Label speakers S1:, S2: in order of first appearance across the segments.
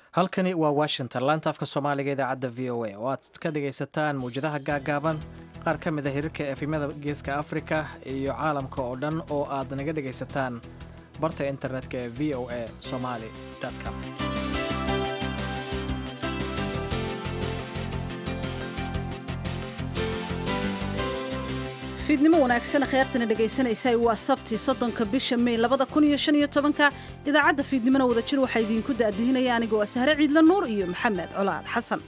S1: halkani waa washington laanta afka soomaaliga idaacadda v o a oo aad ka dhagaysataan mawjadaha gaagaaban qaar ka mid a hirarka efimada geeska afrika iyo caalamka oo dhan oo aad naga dhagaysataan barta internetka ee v o a somali com
S2: fiidnimo wanaagsan kheyrtana dhegaysanaysa waa sabti soddonka bisha mey labada kun iyo shan iyo tobanka idaacadda fiidnimona wada jir waxaa idiinku daadihinaya anigoo ah sahre ciidla nuur iyo maxamed colaad xasan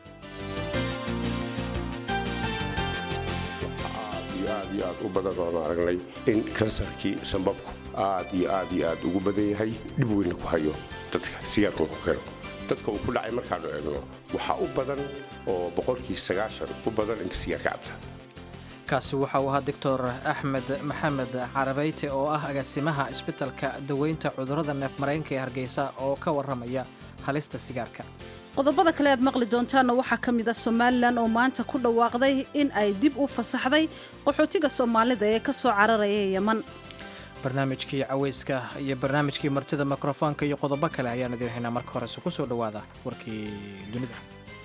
S3: aad iyo aad iyo aad u badan oonu aragnay in kansarkii sambabku aad iyo aad iyo aad ugu badan yahay dhib weynna ku hayo dadka sigaarkuna ku keno dadka uu ku dhacay markaanu eegno waxaa u badan oo boqolkii sagaashan u badan inta sigaarka cabta
S1: kaasi waxa uu ahaa doctor axmed maxamed carabeyte oo ah agaasimaha isbitalka daweynta cudurrada neef mareenka ee hargeysa oo ka warramaya halista sigaarka
S2: qodobada kale aad maqli doontaanna waxaa ka mid a somalilan oo maanta ku dhawaaqday in ay dib u fasaxday qaxootiga soomaalida ee ka soo cararaya yeman
S1: barnaamijkii caweyska iyo barnaamijkii martida mikrofoonka iyo qodobo kale ayaan idiin haynaa marka horese ku soo dhowaada warkii dunida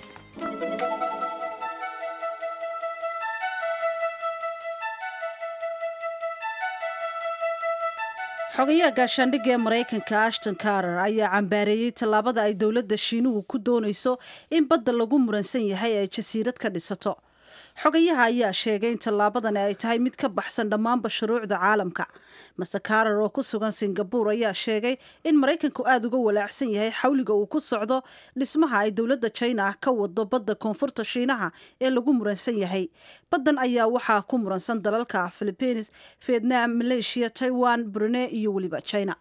S2: xogayaha gaashaandhigga ee maraykanka ashton karer ayaa cambaareeyey tallaabada ay dowladda shiinuhu ku doonayso in badda lagu muransan yahay ay jasiirad ka dhisato xogayaha ayaa sheegay in tallaabadani ay tahay mid ka baxsan dhammaanba shuruucda caalamka master karer oo ku sugan singabuur ayaa sheegay in maraykanku aada uga walaacsan yahay xawliga uu ku socdo dhismaha ay dowladda china ah ka wado badda koonfurta shiinaha ee lagu muransan yahay baddan ayaa waxaa ku muransan dalalka philibiines vietnam maleeshiya taiwan brunei iyo weliba china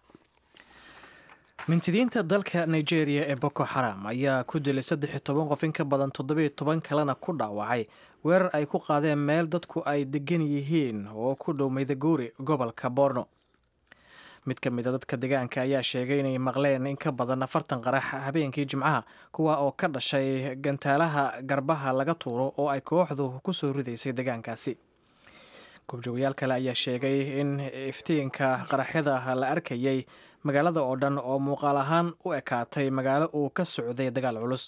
S1: mintidiinta dalka nigeria ee boko xaram ayaa ku dilay saddex iyo toban qof in ka badan toddobiyo toban kalena ku dhaawacay weerar ay ku qaadeen meel dadku ay degan yihiin oo ku dhow maydaguri gobolka borno mid ka mid a dadka deegaanka ayaa sheegay inay maqleen in ka badan afartan qarax habeenkii jimcaha kuwa oo ka dhashay gantaalaha garbaha laga tuuro oo ay kooxdu ku soo ridaysay deegaankaasi goobjoogayaal kale ayaa sheegay in iftiinka qaraxyada la arkayay magaalada oo dhan oo muuqaal ahaan u ekaatay magaalo uu ka socday dagaal culus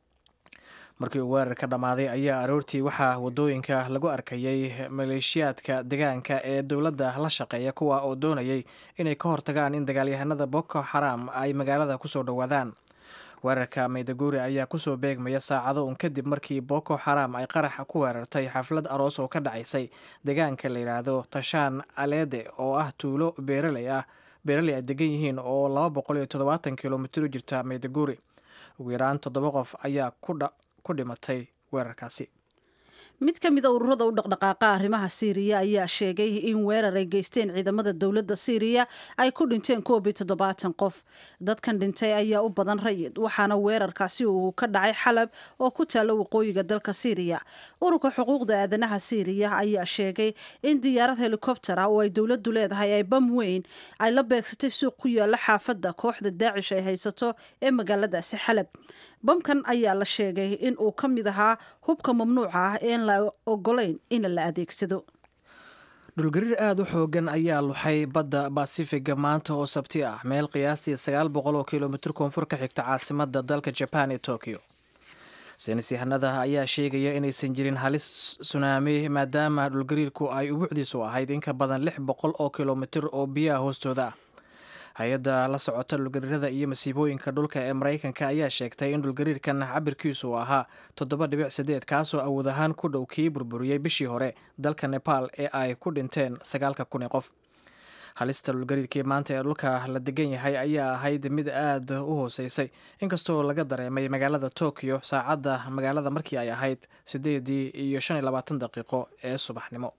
S1: markii uu weerar ka dhammaaday ayaa aroortii waxaa waddooyinka lagu arkayay maleeshiyaadka deegaanka ee dowladda la shaqeeya kuwa oo doonayay inay ka hortagaan in dagaalyahanada boko xaram ay magaalada kusoo dhowaadaan weerarka maydaguri ayaa kusoo beegmaya saacado un kadib markii boko xaram ay qarax ku weerartay xaflad aroos oo ka dhacaysay deegaanka la yidhaahdo tashaan aleede oo ah tuulo beeraley ah beeraley ay degan yihiin oo laba boqol iyo toddobaatan kilomitir u jirta maydaguri ugu yaraan toddoba qof ayaa ku dhimatay weerarkaasi
S2: mid ka mida ururada u dhaqdhaqaaqa arrimaha siiriya ayaa sheegay in weerar ay geysteen ciidamada dowladda siiriya ay ku dhinteen koob iyo toddobaatan qof dadkan dhintay ayaa u badan rayid waxaana weerarkaasi uu ka dhacay xalab oo ku taalla waqooyiga dalka siiriya ururka xuquuqda aadanaha siiriya ayaa sheegay in diyaarad helikobter ah oo ay dowladdu leedahay ay bam weyn ay la beegsatay suuq ku yaalla xaafadda kooxda daacish ay haysato ee magaaladaasi xalab bamkan ayaa la sheegay in uu ka mid ahaa hubka mamnuuca ah een la ogolayn in la adeegsado
S1: dhulgariir aada u xoogan ayaa luxay badda basifiga maanta oo sabti ah meel qiyaastii sagaal boqol oo kilomitir koonfur ka xigta caasimadda dalka jaban ee tokyo saynis yahanada ayaa sheegaya inaysan jirin halis sunaami maadaama dhulgariirku ay ubuucdiisu ahayd in ka badan lix boqol oo kilomitir oo biyaha hoostooda ah hay-adda la socota dhulgariirada iyo masiibooyinka dhulka ee maraykanka ayaa sheegtay in dhulgariirkan cabirkiisu ahaa toddoba dhibic sideed kaasoo awood ahaan ku dhow kii burburiyey bishii hore dalka nebaal ee ay ku dhinteen sagaalka kun ee qof halista dhulgariirkii maanta ee dhulka la degan yahay ayaa ahayd mid aada u hooseysay inkastoo laga dareemay magaalada tokyo saacadda magaalada markii ay ahayd sideedii iyo shan iyo labaatan daqiiqo ee subaxnimo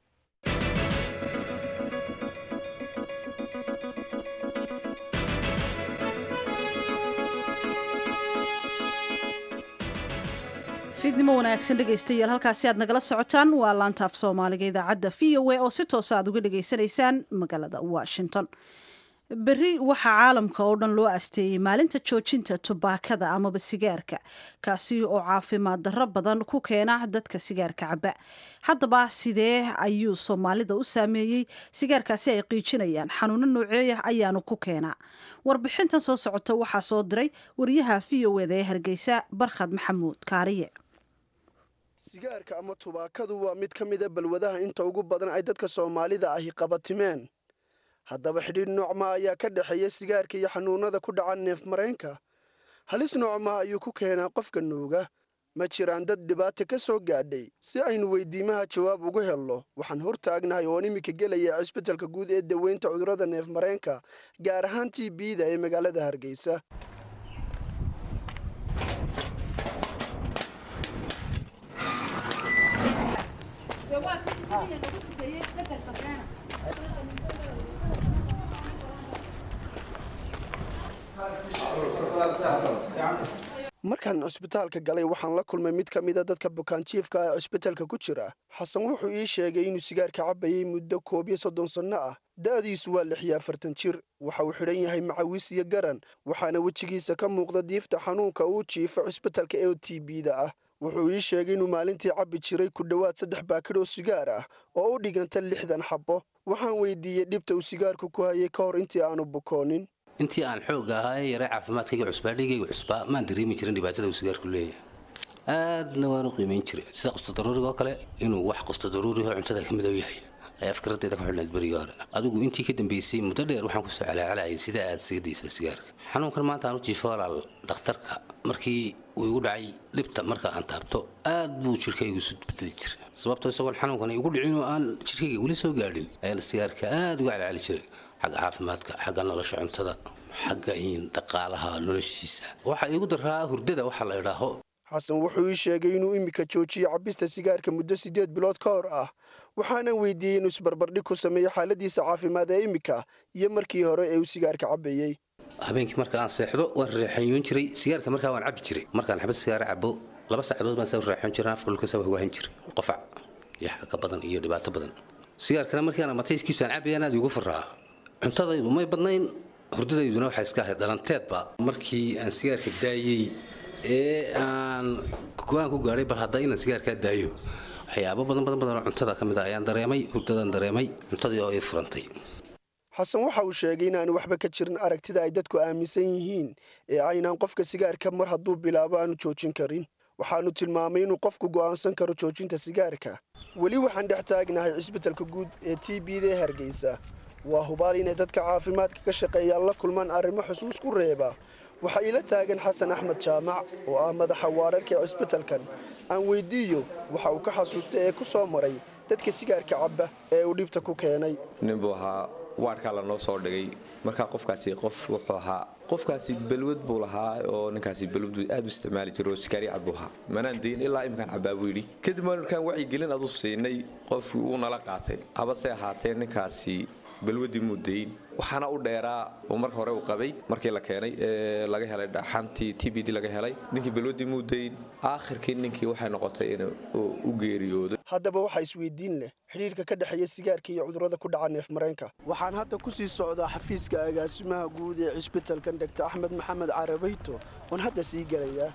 S2: fiidnimo wanaagsan dhegaystayaal halkaasi aad nagala socotaan waa laanta af soomaaliga idaacadda v o a oo si toosa aad uga dhegaysanaysaan magaalada washington berri waxaa caalamka oo dhan loo asteeyey maalinta joojinta tubaakada amaba sigaarka kaasi oo caafimaad darro badan ku keena dadka sigaarka caba haddaba sidee ayuu soomaalida u saameeyey sigaarkaasi ay qiijinayaan xanuuno nooceeya ayaanu ku keenaa warbixintan soo socota waxaa soo diray wariyaha v o eda ee hargeysa barkhad maxamuud kaariye
S4: sigaarka ama tubaakadu waa mid ka mida balwadaha inta ugu badan ay dadka soomaalida ahi qabatimeen haddaba xidhiidh noocma ayaa ka dhexeeya sigaarka iyo xanuunada ku dhaca neef mareenka halis noocma ayuu ku keenaa qofka nuuga ma jiraan dad dhibaata ka soo gaadhay si aynu weydiimaha jawaab ugu helno waxaan hortaagnahay oon iminka gelaya cisbitalka guud ee daweynta cudurrada neef mareenka gaar ahaan t bda ee magaalada hargeysa markaan cusbitaalka galay waxaan la kulmay mid ka mida dadka bukaanjiifka ee cusbitalka ku jira xasan wuxuu ii sheegay inuu sigaarka cabbayay muddo koob iyo soddon sanno ah da'diisu waa lix iyo afartan jir waxa uu xidhan yahay macawiis iyo garan waxaana wejigiisa ka muuqda diifta xanuunka uu jiifo cusbitalka ee t bda ah wuxuu ii sheegay inuu maalintii cabbi jiray ku dhowaad saddex baakid oo sigaar ah oo u dhiganta lixdan xabbo waxaan weydiiyey dhibta uu sigaarku ku hayay ka hor intii aanu bukoonin
S5: intii aan xoogga ahaa ee yaray caafimaadkayga cusbaa dhigayga cusbaa maan dareemi jirin dhibaatada uu sigaarku leeyahay aadna waan u qiimayn jiray sida qustadaruuriga oo kale inuu wax qustadaruuriho cuntada ka midow yahay ay afkaradeyda ku xidhnayd berigii hore adigu intii ka dambeysay muddo dheer waxaan kusoo calaacalayay sida aad isaga daysaa sigaarka xanuunkan maanta aan u jiifo walaal dhakhtarka markii uu igu dhacay dhibta marka aan taabto aad buu jirkaygu isu bedeli jiray sababtoo isagoon xanuunkan igu dhicinoo aan jirkayga weli soo gaadhin ayaan sigaarka aad uga calacali jiray xagga caafimaadka xagga nolosha cuntada xagga dhaqaalaha noloshiisa waxaa iigu daraa hurdada waxa la idhaaho
S4: xasan wuxuu ii sheegay inuu iminka joojiyo cabista sigaarka muddo siddeed bilood ka hor ah waxaana weydiiyey inuu isbarbardhig ku sameeyo xaaladiisa caafimaad ee iminka iyo markii hore ee uu sigaarka cabbayey
S5: habeenkii marka aan seexdo waan reexayoon jiray sigaarka markaa waan cabbi jiray markaan xabad sigaara cabo laba saacadood baan saa reexoon jiray afka dhulka saa waahan jiray qofac iyo xaga badan iyo dhibaato badan sigaarkana markii aan amatayskiisu aan cabbayaan aad igu faraa cuntadaydu may badnayn hurdadayduna waxay iska ahayd dhalanteedba markii aan sigaarka daayey ee aan go-aan ku gaadhay bal hadda inaan sigaarkaa daayo waxyaabo badan badan badan oo cuntada ka mid a ayaan dareemay hurdadaan dareemay cuntadii oo ii furantay
S4: xasan waxa uu sheegay inaanu waxba ka jirin aragtida ay dadku aaminsan yihiin ee aynaan qofka sigaarka mar hadduu bilaabo aanu joojin karin waxaanu tilmaamay inuu qofku go'aansan karo joojinta sigaarka weli waxaan dhex taagnahay cisbitalka guud ee t b da hargeysa waa hubaal inay dadka caafimaadka ka shaqeeyaan la kulmaan arrimo xusuus ku reeba waxaa iila taagan xasan axmed jaamac oo ah madaxa waararka ee cisbitalkan aan weydiiyo waxa uu ka xasuustay ee ku soo maray dadka sigaarka cabba ee uu dhibta ku keenay
S6: ninbuu ahaa waadhkaa lanoo soo dhigay markaa qofkaasi qof wuxuu ahaa qofkaasi balwad buu lahaa oo ninkaasi balwad aad u isticmaali jiro oo sikaari cad buu ahaa manaan dayin ilaa imkaan cabaa buu yidhi kadib markaan wacyigelin adu siinay qofkii uu nala qaatay habase ahaatee ninkaasi balwadii muu dayin waxaana u dheeraa uu marka hore u qabay markii la keenay ee laga helay dhaxantii t b d laga helay ninkii balwadii muu dayin aakhirkii ninkii waxay noqotay in u geeriyoodo
S4: haddaba waxaa isweydiin leh xidhiirka ka dhexeeya sigaarka iyo cudurrada ku dhaca neef mareenka waxaan hadda ku sii socdaa xafiiska agaasimaha guud ee cisbitalkan degta axmed maxamed carabeyto oon hadda sii gelayaa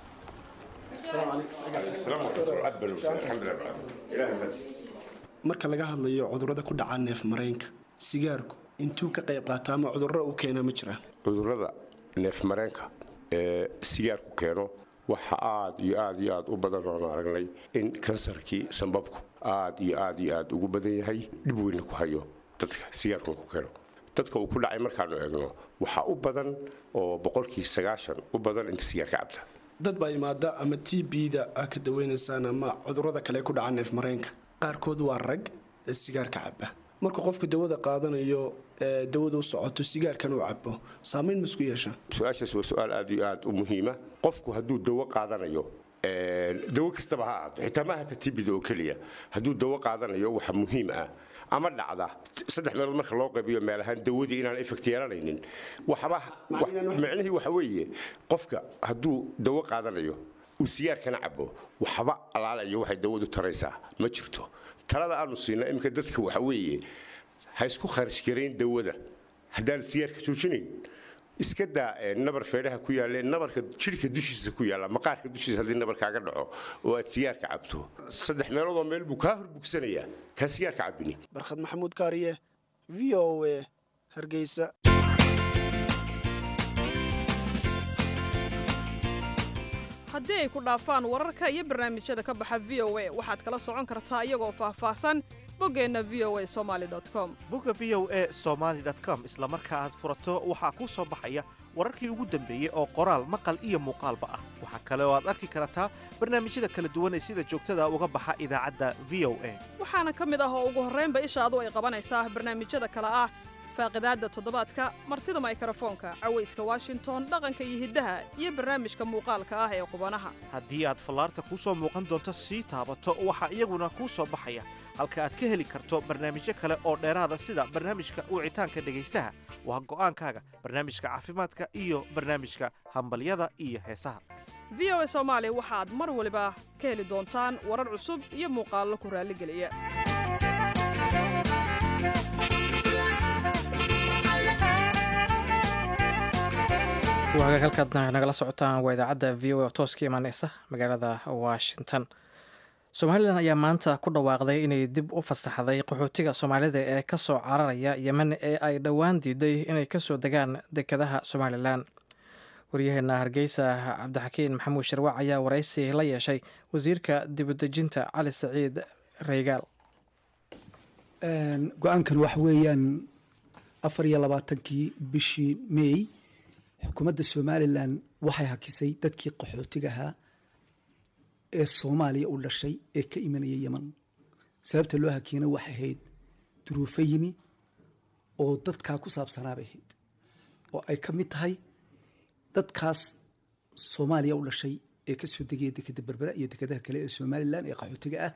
S4: marka laga hadlayo cudurrada ku dhaca neef mareenka sigaarku intuu ka qayb qaata ama cudurro uu keena ma jiraan
S3: cudurrada neef mareenka ee sigaarku keeno waxa aad iyo aad iyo aad u badan oon aragnay in kansarkii sambabku aad iyo aad iyo aad ugu badan yahay dhib weynna ku hayo dadka sigaarkuna ku keeno dadka uu ku dhacay markaanu eegno waxaa u badan oo boqolkii sagaashan u badan inta sigaarka cabta
S4: dad baa imaada ama t b-da aa ka daweynaysaan ama cudurrada kale ku dhaca neef mareenka qaarkood waa rag ee sigaarka caba markuu qofku dawada qaadanayo ee dawada u socoto sigaarkan uu cabo saamayn ma isku yeeshaan
S3: su-aashaas waa su-aal aad iyo aad u muhiima qofku hadduu dawo qaadanayo dawo kastaba ha ahaato xitaa ma ahata tibida oo keliya hadduu dawo qaadanayo waxa muhiim ah ama dhacda saddex meelood marka loo qaybiyo meel ahaan dawadii inaan effect yeelanaynin waxba micnihii waxa weeye qofka hadduu dawo qaadanayo uu sigaarkana cabo waxba alaalayo waxay dawadu taraysaa ma jirto talada aanu siina iminka dadka waxa weeye ha isku kharash garayn dawada haddaanad sigaarka joojinayn iska daa nabar feedhaha ku yaalle nabarka jidhka dushiisa ku yaalla maqaarka dushiisa haddii nabar kaaga dhaco oo aad sigaarka cabto saddex meeloodoo meel buu kaa horbugsanayaa kaa sigaarka cabbini
S4: barkhad maxamuud kaariye v o a hargeysa
S7: haddii ay ku dhaafaan wararka iyo barnaamijyada ka baxa v o a waxaad kala socon kartaa iyagoo faahfaahsan boggeenna v o a somaali com
S8: bogga v o a somaali com isla marka aad furato waxaa kuu soo baxaya wararkii ugu dambeeyey oo qoraal maqal iyo muuqaalba ah waxaa kale oo aad arki kartaa barnaamijyada kala duwan ee sida joogtada uga baxa idaacadda v o a
S7: waxaana ka mid ah oo ugu horraynba ishaadu ay qabanaysaa barnaamijyada kale ah faaqidaadda toddobaadka martida maykrofoonka cawayska washington dhaqanka iyo hiddaha iyo barnaamijka muuqaalka ah ee qubanaha
S8: haddii aad fallaarta kuu soo muuqan doonto sii taabato waxaa iyaguna kuu soo baxaya halka aad ka heli karto barnaamijyo kale oo dheeraada sida barnaamijka wicitaanka dhegaystaha waa go'aankaaga barnaamijka caafimaadka iyo barnaamijka hambalyada iyo heesaha
S7: v o a soomaali waxaad mar waliba ka heli doontaan warar cusub iyo muuqaallo ku raalligeliya
S1: waagaag halkaad nagala socotaan waa idaacadda v o a oo toos ka imaaneysa magaalada washington somalilan ayaa maanta ku dhawaaqday inay dib u fasaxday qaxootiga soomaalida ee ka soo cararaya yemen ee ay dhowaan diiday inay kasoo degaan dekedaha somalilan waryaheena hargeysa cabdixakiin maxamuud sharwac ayaa waraysi la yeeshay wasiirka dibudejinta cali saciid reygaal
S9: go-aankan waxa weeyaan afar iyo labaatankii bishii may xukuumadda somalilan waxay hakisay dadkii qaxootiga ahaa ee soomaaliya u dhashay ee ka imanaya yeman sababta loo hakiyana waxay ahayd duruufo yimi oo dadkaa ku saabsanaabay ahayd oo ay ka mid tahay dadkaas soomaaliya u dhashay ee ka soo degaya dekeda berbera iyo dekedaha kale ee somalilan ee qaxootiga ah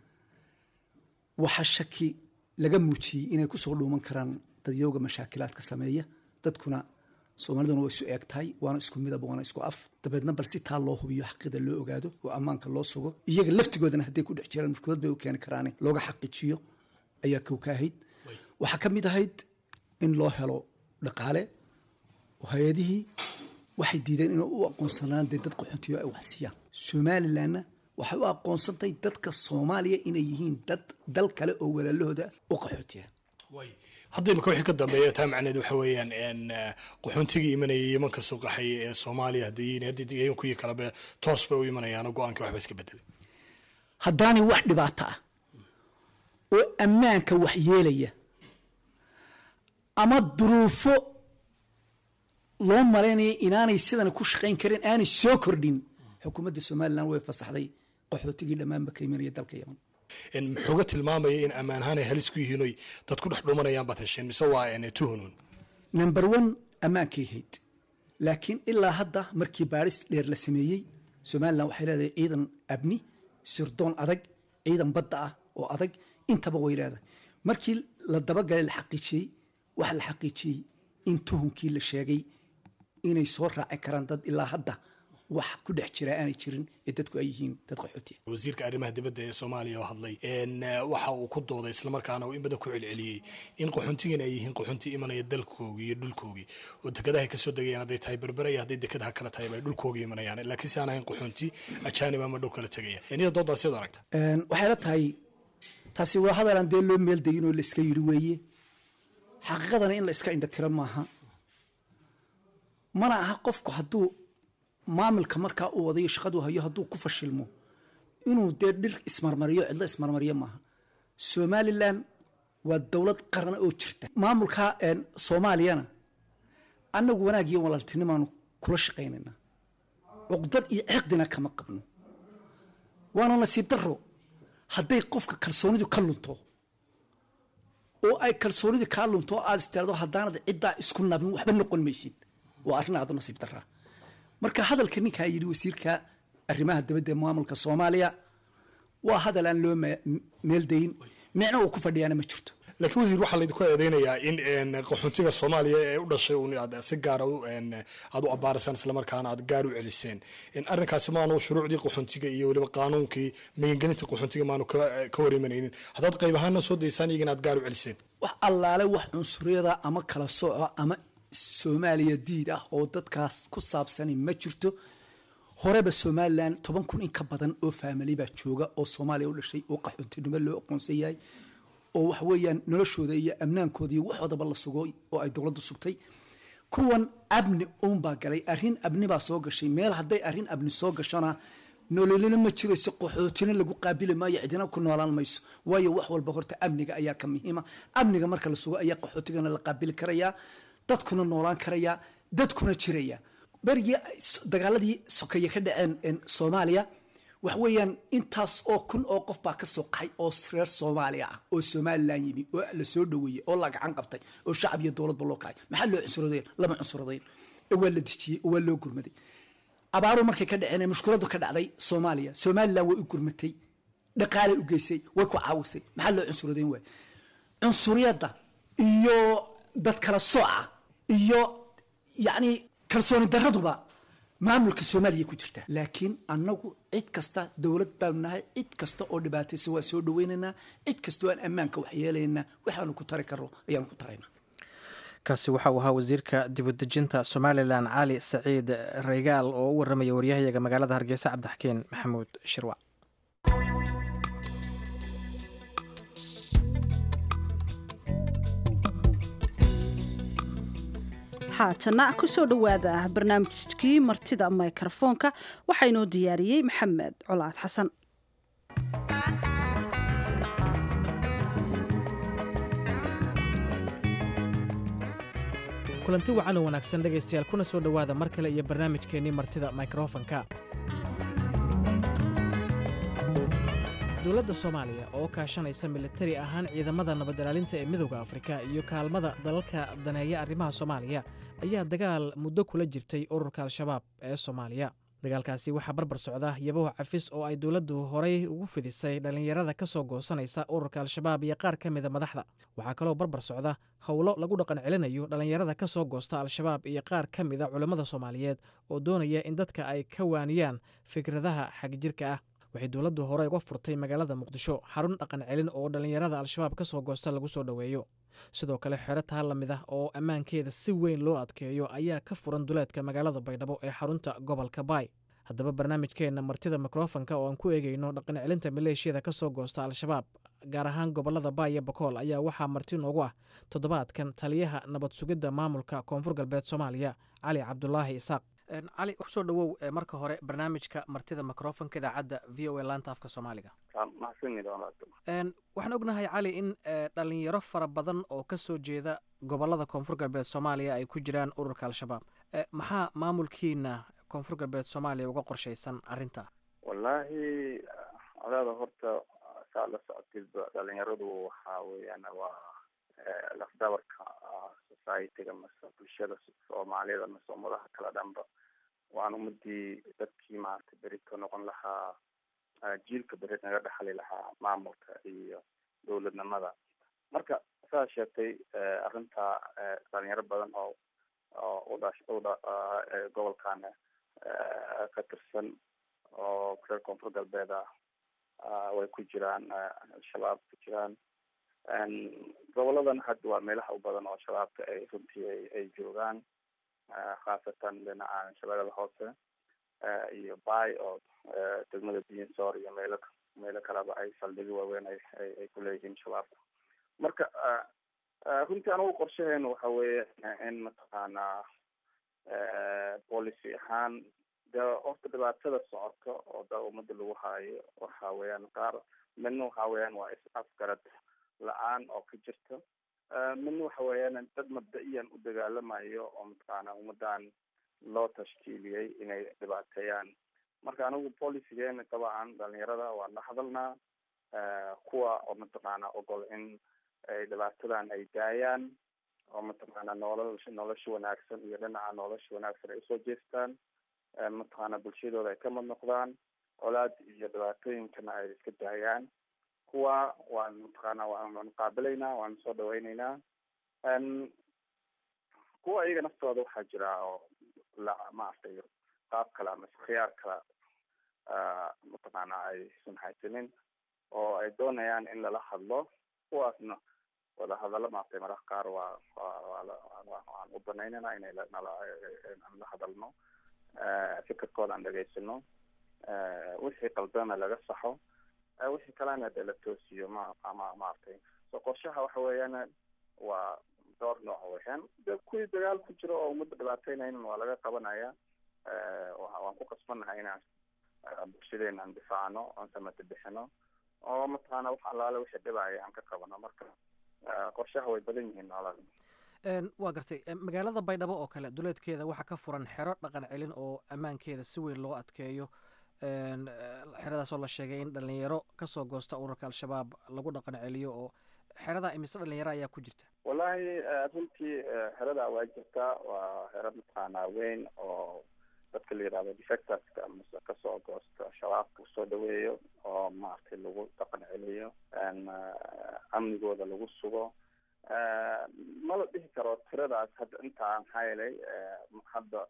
S9: waxaa shaki laga muujiyey inay kusoo dhuuman karaan dadyooga mashaakilaadka sameeya dadkuna soomaaliduna waa isu eeg tahay waana isku midab waana isku af dabeedna bal si taa loo hubiyo xaqida loo ogaado oo ammaanka loo sugo iyaga laftigoodana hadday ku dhex jiraan mushkulad bay u keeni karaane looga xaqiijiyo ayaa kow ka ahayd waxaa ka mid ahayd in loo helo dhaqaale oo hay-adihii waxay diideen inay u aqoonsanaan dee dad qaxoontiyo ay wax siiyaan somalilanna waxay u aqoonsantay dadka soomaaliya inay yihiin dad dal kale oo walaalahooda u qaxootiya
S10: hadda imika wixii ka dambeeya taa macneed waxa weeyaan qaxoontigii imanaya yeman ka soo qaxaya ee soomaaliya haddii haddii kuwii kaleba toos bay u imanayaano go-aankii waxba iska bedelay
S9: haddaanay wax dhibaato ah oo ammaanka wax yeelaya ama duruufo loo malaynaya inaanay sidan ku shaqayn karin aanay soo kordhin xukuumadda somalilan way fasaxday qaxootigii dhammaanba ka imanaya dalka yeman
S10: muxuuga tilmaamaya in ammaan ahaan ay halis ku yihiin oy dad ku dhex dhumanayaan baad hesheen mise waa tuhunun
S9: number one ammaankay hayd laakiin ilaa hadda markii baadhis dheer la sameeyey somalilan waxay leedahay ciidan abni sirdoon adag ciidan badda ah oo adag intaba way leedahay markii la dabagalay la xaqiijiyey waxaa la xaqiijiyey in tuhunkii la sheegay inay soo raaci karaan dad ilaa hadda wax ku dhex jira aanay jirin ee dadku ay yihiin dad qaxootiya
S10: wasiirka arrimaha dibadda ee soomaaliya oo hadlay waxa uu ku dooday islamarkaana uu in badan ku celceliyey in qaxoontigan ay yihiin qaxoonti imanaya dalkoogii iyo dhulkoogii oo dekadaha ay kasoo degayaan hadday tahay berbera iyo hadday dekadaha kale tahay ay dhulkoogii imanayaan laakiin si aan ahayn qaxoonti ajaanib ama dhul kala tegaya iyada doodaas iyadoo aragta
S9: waxay la tahay taasi waa hadalaan dee loo meeldayin oo la iska yidhi weeye xaqiiqadana in la iska indhatiro maaha mana aha qofku hadduu maamilka markaa uu wadayo shaqadu hayo hadduu ku fashilmo inuu dee dhir ismarmariyo cidlo ismarmariyo maaha somalilan waa dowlad qarana oo jirta maamulka soomaaliyana annagu wanaag iyo walaaltinimaanu kula shaqaynaynaa cuqdad iyo ciqdina kama qabno waana nasiib daro hadday qofka kalsoonidu ka lunto oo ay kalsoonidu kaa lunto oo aad istaado haddaanad ciddaa isku nabin waxba noqon maysid waa arrin aadu nasiib daraa marka hadalka ninkaa yidhi wasiirka arrimaha dabadda ee maamulka soomaaliya waa hadal aan loo meeldayin micno uu ku fadhiyaana ma jirto
S10: laakiin wasiir waxaa laydinku eedeynayaa in qaxoontiga soomaaliya ee u dhashay un aad si gaara aad u abaaraysaan islamarkaana aad gaar u celiseen arrinkaasi maanu shuruucdii qaxoontiga iyo weliba qaanuunkii magangelinta qaxoontiga maanu ka warimanaynin haddaad qayb ahaana soo daysaan iyagana aad gaar u celiseen
S9: wax allaale wax cunsuriyada ama kala sooco ama soomaaliya diid ah oo dadkaas ku saabsani ma jirto horeba somalilan toban kun in ka badan oo faamili baa jooga oo soomaaliya u dhashay oo qaxoontinimo loo aqoonsan yahay oo waxa weeyaan noloshooda iyo amnaankooda iyo waxoodaba la sugo oo ay dowladdu sugtay kuwan abni uunbaa galay arrin abni baa soo gashay meel hadday arrin abni soo gashona nololina ma jirayso qaxootina lagu qaabili maayo cidina ku noolaan mayso waayo wax walba horta amniga ayaa ka muhiima amniga marka la sugo ayaa qaxootigana la qaabili karayaa dadkuna noolaan karayaa dadkuna jiraya berigii dagaaladii sokeeye ka dhaceen soomaaliya wax weeyaan intaas oo kun oo qof baa ka soo qaxay oo reer soomaaliya ah oo somalilan yimi oo la soo dhoweeyey oo la gacan qabtay oo shacab iyo dowladba loo kacay maxaa loo cunsuradayn lama cunsuradayn ee waa la dejiyey oo waa loo gurmaday abaaru markay ka dhaceen ee mushkiladu ka dhacday soomaaliya somalilan way u gurmatay dhaqaalay u geysay way ku caawisay maxaa loo cunsuradayn waay cunsuriyadda iyo dad kala sooca iyo yacni kalsooni daraduba maamulka soomaaliya ku jirta laakiin annagu cid kasta dowlad baanu nahay cid kasta oo dhibaataysa waa soo dhaweynaynaa cid kasta oo aan ammaanka waxyeelaynaa waxaanu ku tari karno ayaanu ku taraynaa
S1: kaasi waxa uu ahaa wasiirka dibudejinta somalilan cali saciid raygaal oo u waramaya waryahayaga magaalada hargeysa cabdixakeen maxamuud shirwac
S2: haatana kusoo dhowaada barnaamijkii martida mikrofoonka waxaa inoo diyaariyey maxamed colaad xasan
S1: kulanti wacan oo wanaagsan dhegaystayaal kuna soo dhowaada mar kale iyo barnaamijkeennii martida mikrofonka dowladda soomaaliya oo kaashanaysa militari ahaan ciidamada nabadilaalinta ee midowda afrika iyo kaalmada dalalka daneeya arrimaha soomaaliya ayaa dagaal muddo kula jirtay ururka al-shabaab ee soomaaliya dagaalkaasi waxaa barbar socda yabaho cafis oo ay dowladdu horay ugu fidisay dhallinyarada ka soo goosanaysa ururka al-shabaab iyo qaar ka mida madaxda waxaa kaloo barbar socda howlo lagu dhaqan celinayo dhallinyarada ka soo goosta al-shabaab iyo qaar ka mida culammada soomaaliyeed oo doonaya in dadka ay ka waaniyaan fikradaha xagjirka ah waxay dowladdu hore uga furtay magaalada muqdisho xarun dhaqan celin oo dhallinyarada al-shabaab ka soo goosta lagu soo dhoweeyo sidoo kale xero taa la mid ah oo ammaankeeda si weyn loo adkeeyo ayaa ka furan duleedka magaalada baydhabo ee xarunta gobolka baay haddaba barnaamijkeenna martida mikrofonka oo aan ku eegayno dhaqan celinta maleeshiyada ka soo goosta al-shabaab gaar ahaan gobolada baay iyo bakool ayaa waxaa marti noogu ah toddobaadkan taliyaha nabad sugidda maamulka koonfur galbeed soomaaliya cali cabdulaahi isaaq cali kusoo dhawow marka hore barnaamijka martida microfonka idaacadda v o a laanta afka soomaaliga waxaan ognahay cali in dhalinyaro fara badan oo ka soo jeeda gobolada koonfur galbeed soomaaliya ay ku jiraan ururka al-shabaab maxaa maamulkiina koonfur galbeed soomaaliya uga qorshaysan arrinta
S11: wallaahi adaada horta saa la socotidba dhalinyaradu waxaa weeyaan waa lafdabarka societyga mase bulshada soomaaliyada mase ummadaha kala dhanba waan ummadii dadkii maaragtay beri ka noqon lahaa jiilka beri naga dhexli lahaa maamulka iyo dowladnimada marka saa sheegtay arrinta dhalinyaro badan oo oo udhash udha gobolkan ka tirsan oo reer koonfur galbeed ah way ku jiraan al-shabaab ku jiraan goboladan hadda waa meelaha u badan oo shabaabka ay runtii ay joogaan khaasatan dhinaca shabeellada hoose iyo bay oo degmada binsor iyo meelo meelo kaleba ay saldhigyo waaweyn ay ay kuleeyihiin shabaabka marka runtii anagu qorshaheenu waxa weeye in mataqaanaa policy ahaan de horta dhibaatada socoto oo da umada lagu haayo waxa weeyaan qaar midna waxa weeyaan waa is afgarad la-aan oo ka jirta midna waxa weeyaan dad mabda-iyan u dagaalamayo oo mataqaana ummadan loo tashkiiliyey inay dhibaateeyaan marka anigu policygeena dabcan dhalinyarada waan la hadalnaa kuwa oo mataqaana ogol in ay dhibaatadan ay daayaan oo mataqaana nolol nolosha wanaagsan iyo dhinaca nolosha wanaagsan ay usoo jeestaan mataqaana bulshadooda ay ka mad noqdaan colaad iyo dhibaatooyinkana ay iska daayaan kuwa waan mataqaana waan qaabilaynaa waan soo dhaweyneynaa kuwa iyaga naftooda waxaa jira oo la maaragtay qaab kale ama khiyaar kale mataqaana aysan haysanin oo ay doonayaan in lala hadlo kuwaasna wada hadallo maaragtay mararka qaar waa waan u banaynana inay nala la hadalno fikirkooda aan dhegaysano wixii qaldana laga saxo wixii kalena dee la toosiyo ma ama maaragtay so qorshaha waxa weeyaan waa dhowr nooc weeyaan de kuwii dagaal ku jira oo ummadda dhibaateynayn waa laga qabanaya waan ku qasbannahay inaan bulshadeena aan difaacno oon samata bixino oo mataqaana wax allaale wixii dhibaya aan ka qabano marka qorshaha way badan yihiin noolada
S1: waa gartay magaalada baydhabo oo kale duleedkeeda waxaa ka furan xero dhaqan celin oo ammaankeeda si weyn loo adkeeyo xeradaasoo la sheegay in dhalinyaro kasoo goosta ururka al-shabaab lagu dhaqan celiyo oo xeradaa imise dhalinyaro ayaa ku jirta
S11: wallahi runtii xeradaa waa jirtaa waa xero mataqaanaa weyn oo dadka la yidhahdo defectorska mase kasoo goosta shabaabka usoo dhaweeyo oo maaragtay lagu dhaqan celiyo amnigooda lagu sugo ma la dhihi karo tiradaas hadda intaa maxaa yeelay hadda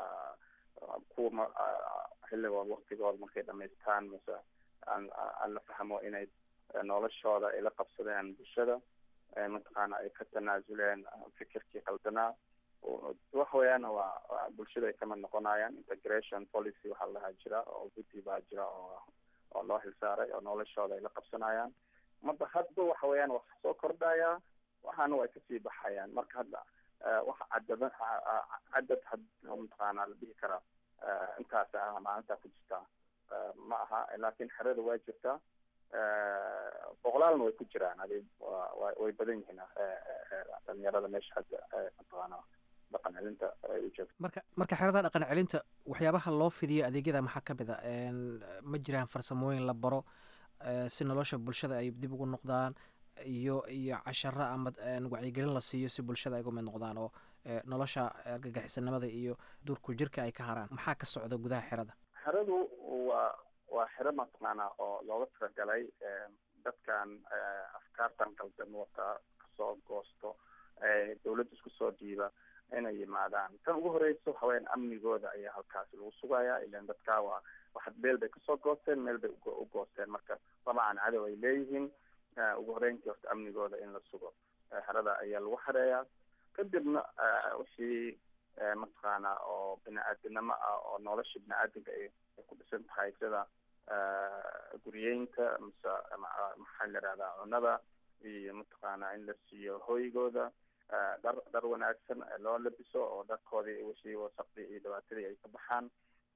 S11: kuwa xilligood waktigooda markay dhamaystaan mase aan aan la fahmo inay noloshooda ay la qabsadeen bulshada mataqaana ay ka tanaasuleen fikirkii qaldanaa waxa weeyaan waa bulshada ay kamid noqonayaan integration policy waxaa lahaa jira oo guddi baa jira oo oo loo xilsaaray oo noloshooda ay la qabsanayaan marka hadba waxa weeyaan wax soo kordhaya waxaana way kasii baxayaan marka hadda wax cadada cadad had mataqaana la dhihi karaa intaas ah maalintaa ku jirtaa ma aha laakiin xerada waa jirtaa boqolaalna way ku jiraan adi way badan yihiin dhalinyarada meesha hadda mataqaana dhaqan celinta ay u joogto
S1: marka marka xerada dhaqan celinta waxyaabaha loo fidiyo adeegyada maxaa ka mid a ma jiraan farsamooyin la baro si nolosha bulshada ay dib ugu noqdaan iyo iyo casharo ama wacyigelin la siiyo si bulshada ay uga mid noqdaan oo nolosha argagixisanimada iyo duurku jirka ay ka haraan maxaa ka socda gudaha xerada
S11: xeradu waa waa xero mataqaana oo looga talagalay dadkan afkaartan qaldan wata kasoo goosto dawladda isku soo dhiiba inay yimaadaan tan ugu horeysa waxa weyaan amnigooda ayaa halkaasi lagu sugaya ilan dadkaa waa waxa meel bay kasoo goosteen meel bay u goosteen marka dabcan cadow ay leeyihiin ugu horeyntii horta amnigooda in la sugo xerada ayaa lagu xareeyaa kadibna wixii mataqaana oo bini-aadinimo ah oo nolosha bini-aadinka ay ku dhisan tahay sida guriyeynta mise maxaa la yihahdaa cunada iyo mataqaana in la siiyo hoygooda dhar dhar wanaagsan loo labiso oo dharkoodii wixii wasaqdii iyo dhibaatadii ay ka baxaan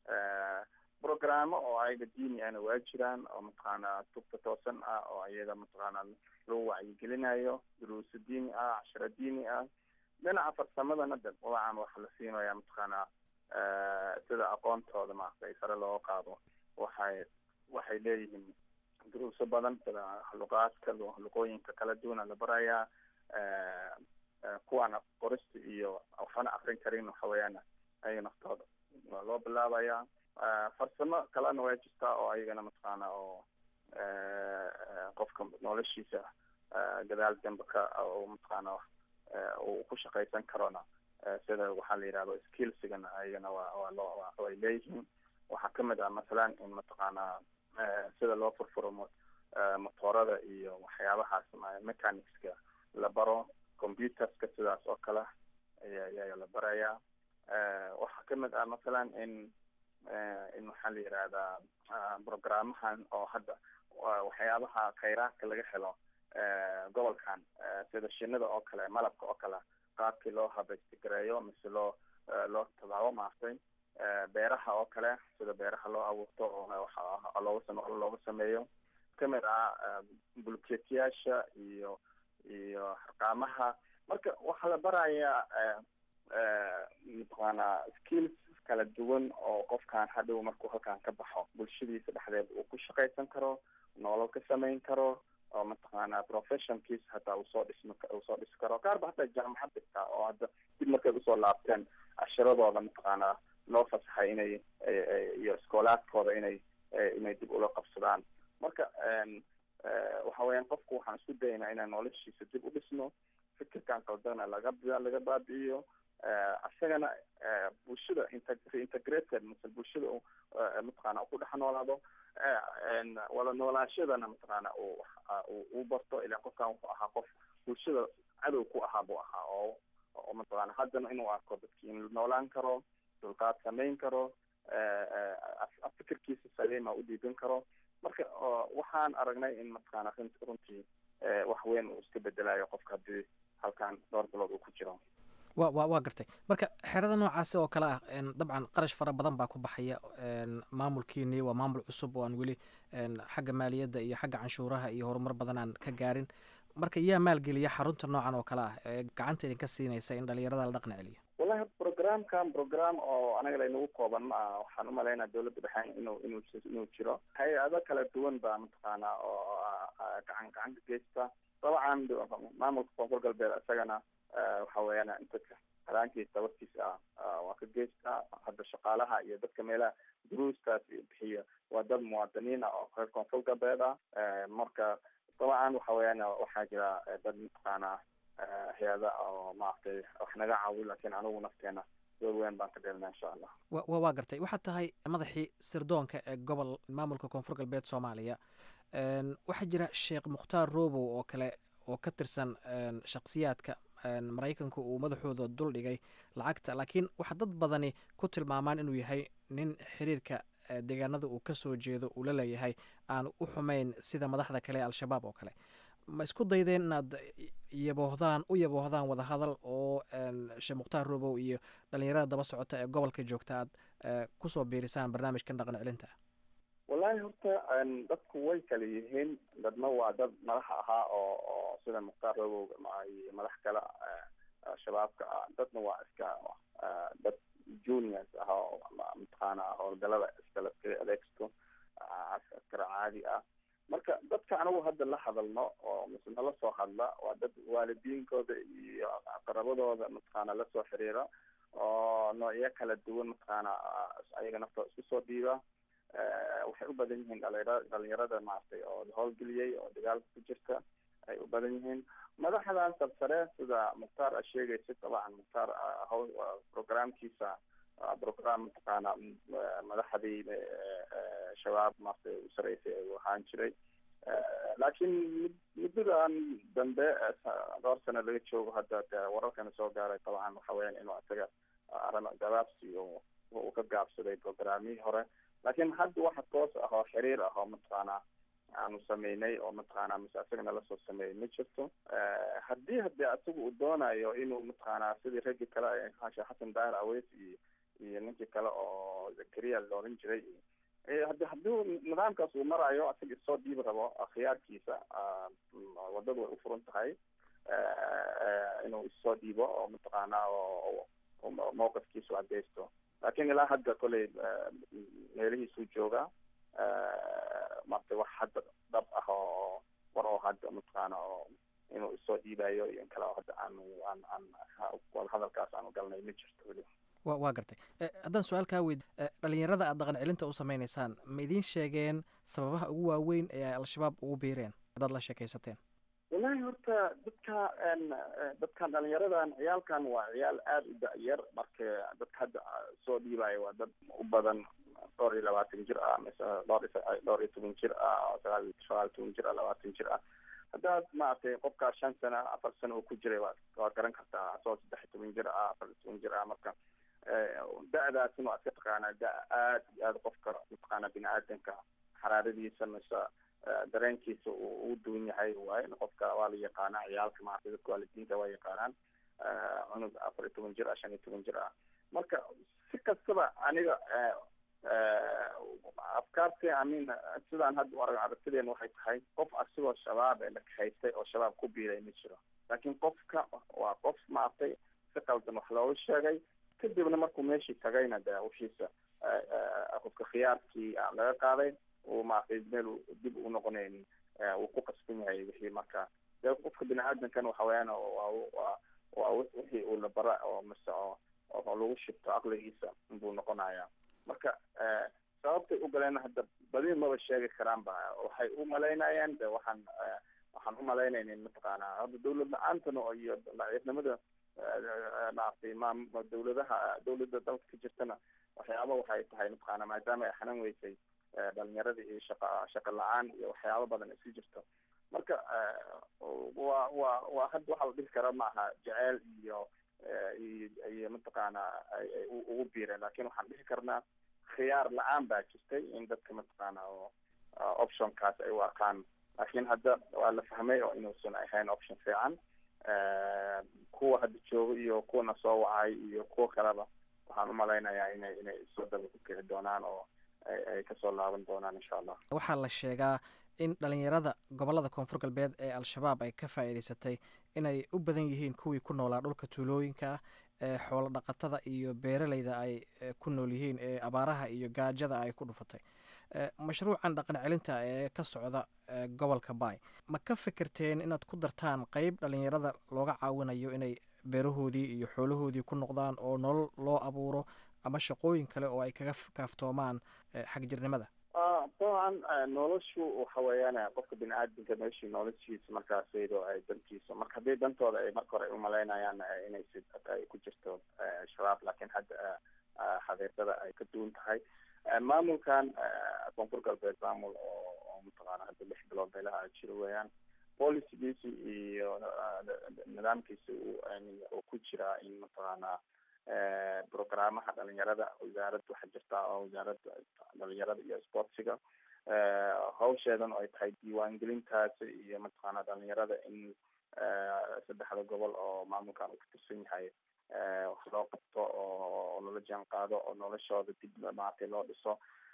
S11: programo oo ayaga diini ahna waa jiraan oo mataqaana tubta toosan ah oo ayaga mataqaana lagu wacyigelinayo duruuso diini ah casharo diini ah dhinaca farsamadana de dabcan waxa la siinaya mataqaana sida aqoontooda maaragtay sare looga qaado waxay waxay leeyihiin duruuso badan sida luqaadka luqooyinka kala duwana la barayaa kuwaana qorista iyo waxbana akrin karin waxa weeyaan ayaga naftooda waa loo bilaabayaa farsamo kalena waa jirtaa oo ayagana mataqaana oo qofka noloshiisa gadaal dambe ka oo mataqaana uu ku shaqaysan karona sida waxaa la yidhahdo skillsigana ayagana waa waa loo way leeyihiin waxaa kamid ah masalan in mataqaana sida loo furfuro motoorada iyo waxyaabahaas mechanicska la baro computerska sidaas oo kale aya ayaa la barayaa waxaa kamid ah masalan in in waxaa la yidhahdaa programahan oo hadda waxyaabaha khayraadka laga helo gobolkan sida shinida oo kale malabka oo kale qaabkii loo habaystigareeyo mise loo loo tabaabo maartay beeraha oo kale sida beeraha loo abuurto oo looga sam looga sameeyo kamid ah bulkeetiyaasha iyo iyo harqaamaha marka waxaa la barayaa mataqaana skills kala duwan oo qofkan hadhow markuu halkan ka baxo bulshadiisa dhexdeed uu ku shaqaysan karo nolol ka samayn karo oo mataqaana professionkiis hataa usoo dhism usoo dhisi karo qaarba hataa jaamacad dhigtaa oo hadda dib markay usoo laabteen cashiradooda mataqaana loo fasaxay inay iyo iskoolaadkooda inay inay dib ula qabsadaan marka waxa waxa weeyaan qofku waxaan isku dayaynaa inaan noloshiisa dib u dhisno fikirkan qaldana laga laga baabi'iyo isagana bulshada reintegrated mase bulshada mataqaana ku dhex noolaado wala noolaashadana mataqaana uu barto ilaa qofkan wuxuu ahaa qof bulshada cadow ku ahaa buu ahaa oo oo mataqaana haddana inuu arko dadki in noolaan karo dulqaad samayn karo fikirkiisa saliima u dhiibin karo marka waxaan aragnay in mataqaana runtii wax weyn uu iska bedelayo qofka haddii halkan dhowr bilood uu ku jiro
S1: wa wa waa gartay marka xerada noocaasi oo kale ah dabcan qarash fara badan baa ku baxaya maamulkiini waa maamul cusub oo aan weli xagga maaliyadda iyo xagga canshuuraha iyo horumar badan aan ka gaarin marka yaa maalgeliya xarunta noocan oo kale ah ee gacanta idinka siinaysa in dhalinyarada la dhaqan celiyo
S11: wallahi programkan program oo anaga laynagu kooban ma aha waxaan umalaynaa dawladda dhexe inuu inuu inuu jiro hay-ado kala duwan baa mataqaana oo gacan gacan ka geysta dabcan maamulka koonfur galbeed isagana waxa weeyaan inta halaankiisa warkiisa ah waa ka geystaa hadda shaqaalaha iyo dadka meelaha duruustaas bixiya waa dad muwaadiniin ah oo reer koonfur galbeed ah marka dabcan waxa weeyaan waxaa jira dad mataqaana hay-ada oo maaragtay wax naga caawi laakiin anigu nafteena door weyn baan ka dheelnaa insha allah
S1: wa waa gartay waxaad tahay madaxii sirdoonka ee gobol maamulka koonfur galbeed soomaaliya waxaa jira sheekh mukhtaar robow oo kale oo ka tirsan shakhsiyaadka maraykanku uu madaxooda dul dhigay lacagta laakiin waxaa dad badani ku tilmaamaan inuu yahay nin xiriirka deegaanada uu ka soo jeedo uu la leeyahay aan u xumayn sida madaxda kale ee al-shabaab oo kale ma isku daydeen inaad yaboohdaan u yaboohdaan wadahadal oo sheekh mukhtaar robow iyo dhalinyarada daba socota ee gobolka joogta aad kusoo biirisaan barnaamijkan dhaqan celinta
S11: wallahi horta dadku way kala yihiin dadna waa dad madax ahaa oo oo sida mukhtaar robow iyo madax kale shabaabka ah dadna waa iska dad juniors ah oo mataqaana howlgalada iskala adeegsto askar caadi ah marka dadka anigu hadda la hadalno oo mise nala soo hadla waa dad waalidiinkooda iyo qarabadooda mataqaana lasoo xiriira oo noocyo kala duwan mataqaana ayaga naftooda isku soo dhiiba waxay u badan yihiin dhalinyara dhalinyarada maaragtay oo howlgeliyey oo dagaalka ku jirta ay u badan yihiin madaxdan sarsare sida mukhtaar a sheegaysa dabcan mukhtaar hawl programkiisa program mataqaana madaxdii shabaab maaragtay u sareysay u ahaan jiray laakiin muddadan dambe dhowr sano laga joogo hadda de wararkana soo gaaray dabcan waxa weeyaan inuu isaga arrin gabaabsi uu ka gaabsaday programmihii hore laakiin hadda waxa toos ah oo xiriir ah oo mataqaana aanu sameynay oo mataqaana mise isagana lasoo sameeyay ma jirto haddii hadii isaga uu doonayo inuu mataqaana sidii raggii kale sheekh xasan daahir aweys iyo iyo ninkii kale oo zakariya la oran jiray hadi haddii nidaamkaas uu marayo isaga isoo dhiibi rabo khiyaarkiisa wadadu way ufuran tahay inuu isoo dhiibo oo mataqaana oo mawqifkiisu cadeysto laakiin ilaa hadda koley meelihiisuu joogaa marta wax hadda dhab ah oo war oo hadda mataqaana oo inuu isoo dhiibayo iyo in kale oo hadda aanu aan aan wadahadalkaas aanu galnay ma jirto weli
S1: wa waa gartay haddaan su-aal kaa weyd dhalinyarada aad dhaqan celinta u sameynaysaan ma idiin sheegeen sababaha ugu waaweyn ee ay al-shabaab ugu biireen haddaad la sheekaysateen
S11: wallahi horta dadka dadkan dhalinyaradan ciyaalkan waa ciyaal aada u da-yar marka dadka hadda soo dhiibayo waa dad u badan dhowr iyo labaatan jir ah mise dhowr dhowr iyo toban jir ah sagaal sagaal toban jir ah labaatan jir ah haddaad maaragtay qofkaa shan sano afar sano uu ku jiray waa waa garan kartaa asagoo saddex iyo toban jir ah afar iyo toban jir ah marka da-daasina waa iska taqaanaa da aad iyo aada qofka mataqaana bini aadanka xaraaradiisa mise dareenkiisa uu u duwan yahay waaye qofka waa la yaqaanaa ciyaalka maaragtay dadka waalidiinta waa yaqaanaan cunug afar iyo toban jir ah shan iyo toban jir ah marka si kastaba aniga afkaarti amin sidaan hadda arag aragtideen waxay tahay qof asigoo shabaab ee la kahaystay oo shabaab ku biiray ma jiro laakiin qofka waa qof maaragtay si qaldan wax looga sheegay kadibna markuu meeshii tagayna de wixiisa qofka khiyaarkii laga qaaday uu maaragtay meel dib u noqonayn uu ku qasban yahay wixii marka dee qofka bini aadamkan waxa weeyaan waa waa wixii uu la bara oo mise oo oo lagu shibto aqligiisa inbuu noqonayaa marka sababtay u galeen hadda badi maba sheegi karaan ba waxay u malaynayaan de waxaan waxaan u malaynayna in mataqaanaa hadda dawlad la-aantana iyo daciifnimada maaragtay maam dawladaha dawladda dalka ka jirtana waxyaaba waxay tahay mataqaana maadaama ay xanan weysay dhalinyarada iyo shaqa shaqa la-aan iyo waxyaabo badan isu jirto marka waa waa waa hadda waxa la dhihi kara maaha jeceyl iyo iyo mataqaana ay ugu biireen lakin waxaan dhihi karnaa khiyaar la-aan baa jirtay in dadka mataqaana oo optionkaas ay u arkaan laakiin hadda waa la fahmay oo inuusan ahayn option fiican kuwa hadda jooga iyo kuwana soo wacay iyo kuwa kaleba waxaan umalaynayaa inay inay iswadaba ku kici doonaan oo ay kasoo laaban doonaan insha allah
S1: waxaa la sheegaa in dhalinyarada gobolada koonfur galbeed ee al-shabaab ay ka faa'iidaysatay inay u badan yihiin kuwii ku noolaa dhulka tuulooyinka ah ee xoolo dhaqatada iyo beeraleyda ay ku nool yihiin ee abaaraha iyo gaajada ay ku dhufatay mashruucan dhaqan celinta ee ka socda gobolka bay ma ka fikirteen inaad ku dartaan qeyb dhalinyarada looga caawinayo inay beerahoodii iyo xoolahoodii ku noqdaan oo nolol loo abuuro ama shaqooyin kale oo ay kaga kaaftoomaan xagjirnimada
S11: dabcan noloshu waxa weeyaan qofka bini aadamka meeshii noloshiisa markaas iyadoo ay dantiisa marka haddii dantooda ay marka hore umalaynayaan inay si ay ku jirto shabaab laakiin hadda xaqiiqada ay ka duwan tahay maamulkan koonfur galbeed maamul oo oo mataqaana hadda lix bilood meelaha jiro weeyaan policygiisi iyo nidaamkiisa uu ku jiraa in mataqaana programaha dhalinyarada wasaaradda waxaa jirta oo wasaaradda dhalinyarada iyo sportsiga hawsheedan oo ay tahay diiwaangelintaasi iyo mataqaana dhalinyarada in saddexda gobol oo maamulkan uu ka tirsan yahay wax loo qabto oo lala jaan qaado oo noloshooda dib maaragtay loo dhiso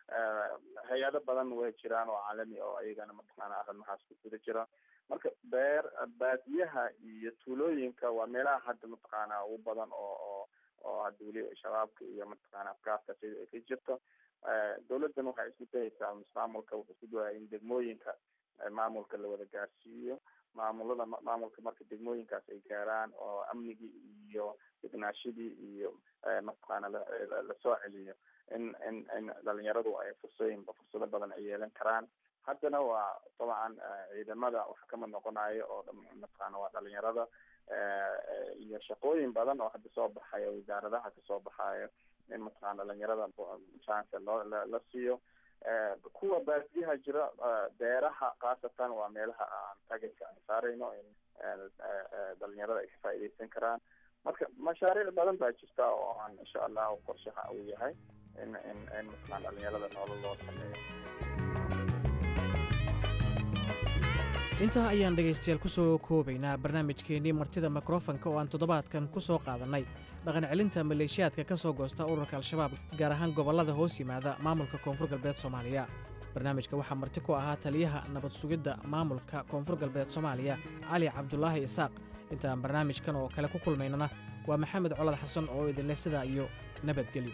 S11: hay-ado badan way jiraan oo caalami oo ayagana mataqaana arrimahaas ku guda jira marka beer baadiyaha iyo tuulooyinka waa meelaha hadda mataqaana ugu badan oo oo oo hadda weli shabaabka iyo mataqaana afkaarta sida ay ka jirto dawladdan waxay isku dayaysaa maamulka wuxuu isku dayaya in degmooyinka maamulka la wada gaarsiiyo maamulada maamulka marka degmooyinkaas ay gaaraan oo amnigii iyo degnaashadii iyo mataqaana lasoo celiyo in in in dhalinyaradu ay fursooyin fursado badan ay yeelan karaan haddana waa dabcan ciidamada wax kama noqonayo oo mataqaana waa dhalinyarada iyo shaqooyin badan oo hadda soo baxayo wasaaradaha kasoo baxayo in mataqana dhalinyarada chance loo la siiyo kuwa baadiyaha jira beeraha khaasatan waa meelaha aan tagetka aan saarayno in dhalinyarada ay ka faa'iidaysan karaan marka mashaariic badan baa jirta oo aan insha allahu qorshaha uu yahay in in in mataqana dhalinyarada nolol loo sameeyo
S1: intaa ayaan dhegaystayaal ku soo koobaynaa barnaamijkeennii martida mikrofanka oo aan toddobaadkan ku soo qaadannay dhaqan celinta maleeshiyaadka ka soo goosta ururka al-shabaab gaar ahaan gobollada hoos yimaada maamulka koonfur galbeed soomaaliya barnaamijka waxaa marti ku ahaa taliyaha nabad sugidda maamulka koonfur galbeed soomaaliya cali cabdulaahi isaaq intaan barnaamijkan oo kale ku kulmaynana waa maxamed colad xasan oo idinleh sidaa iyo nabadgelyo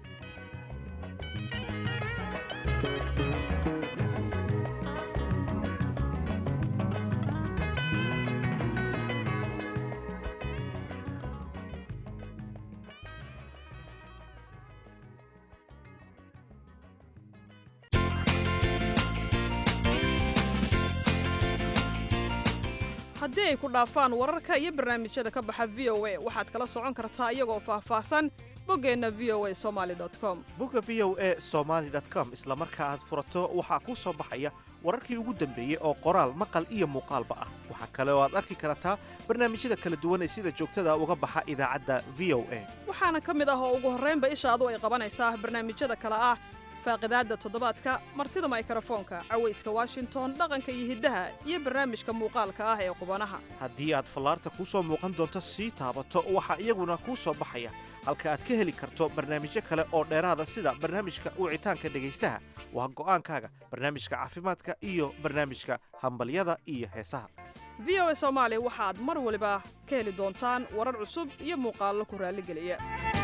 S7: haddii ay ku dhaafaan wararka iyo barnaamijyada ka baxa v o a waxaad kala socon kartaa iyagoo faahfaahsan boggeenna v o a somali com
S8: bogga v o a somaali com isla marka aad furato waxaa kuu soo baxaya wararkii ugu dambeeyey oo qoraal maqal iyo muuqaalba ah waxaa kale oo aad arki kartaa barnaamijyada kala duwan ee sida joogtada uga baxa idaacadda v o a
S7: waxaana ka mid ah oo ugu horraynba ishaadu ay qabanaysaa barnaamijyada kale ah faaqidaadda toddobaadka martida maykarafoonka cawayska washington dhaqanka iyo hiddaha iyo barnaamijka muuqaalka ah ee qubanaha
S8: haddii aad fallaarta kuu soo muuqan doonto sii taabato waxaa iyaguna kuu soo baxaya halka aad ka heli karto barnaamijyo kale oo dheeraada sida barnaamijka wicitaanka dhegaystaha waa go'aankaaga barnaamijka caafimaadka iyo barnaamijka hambalyada iyo heesaha
S7: v o a soomaali waxaad mar waliba ka heli doontaan warar cusub iyo muuqaallo ku raalligeliya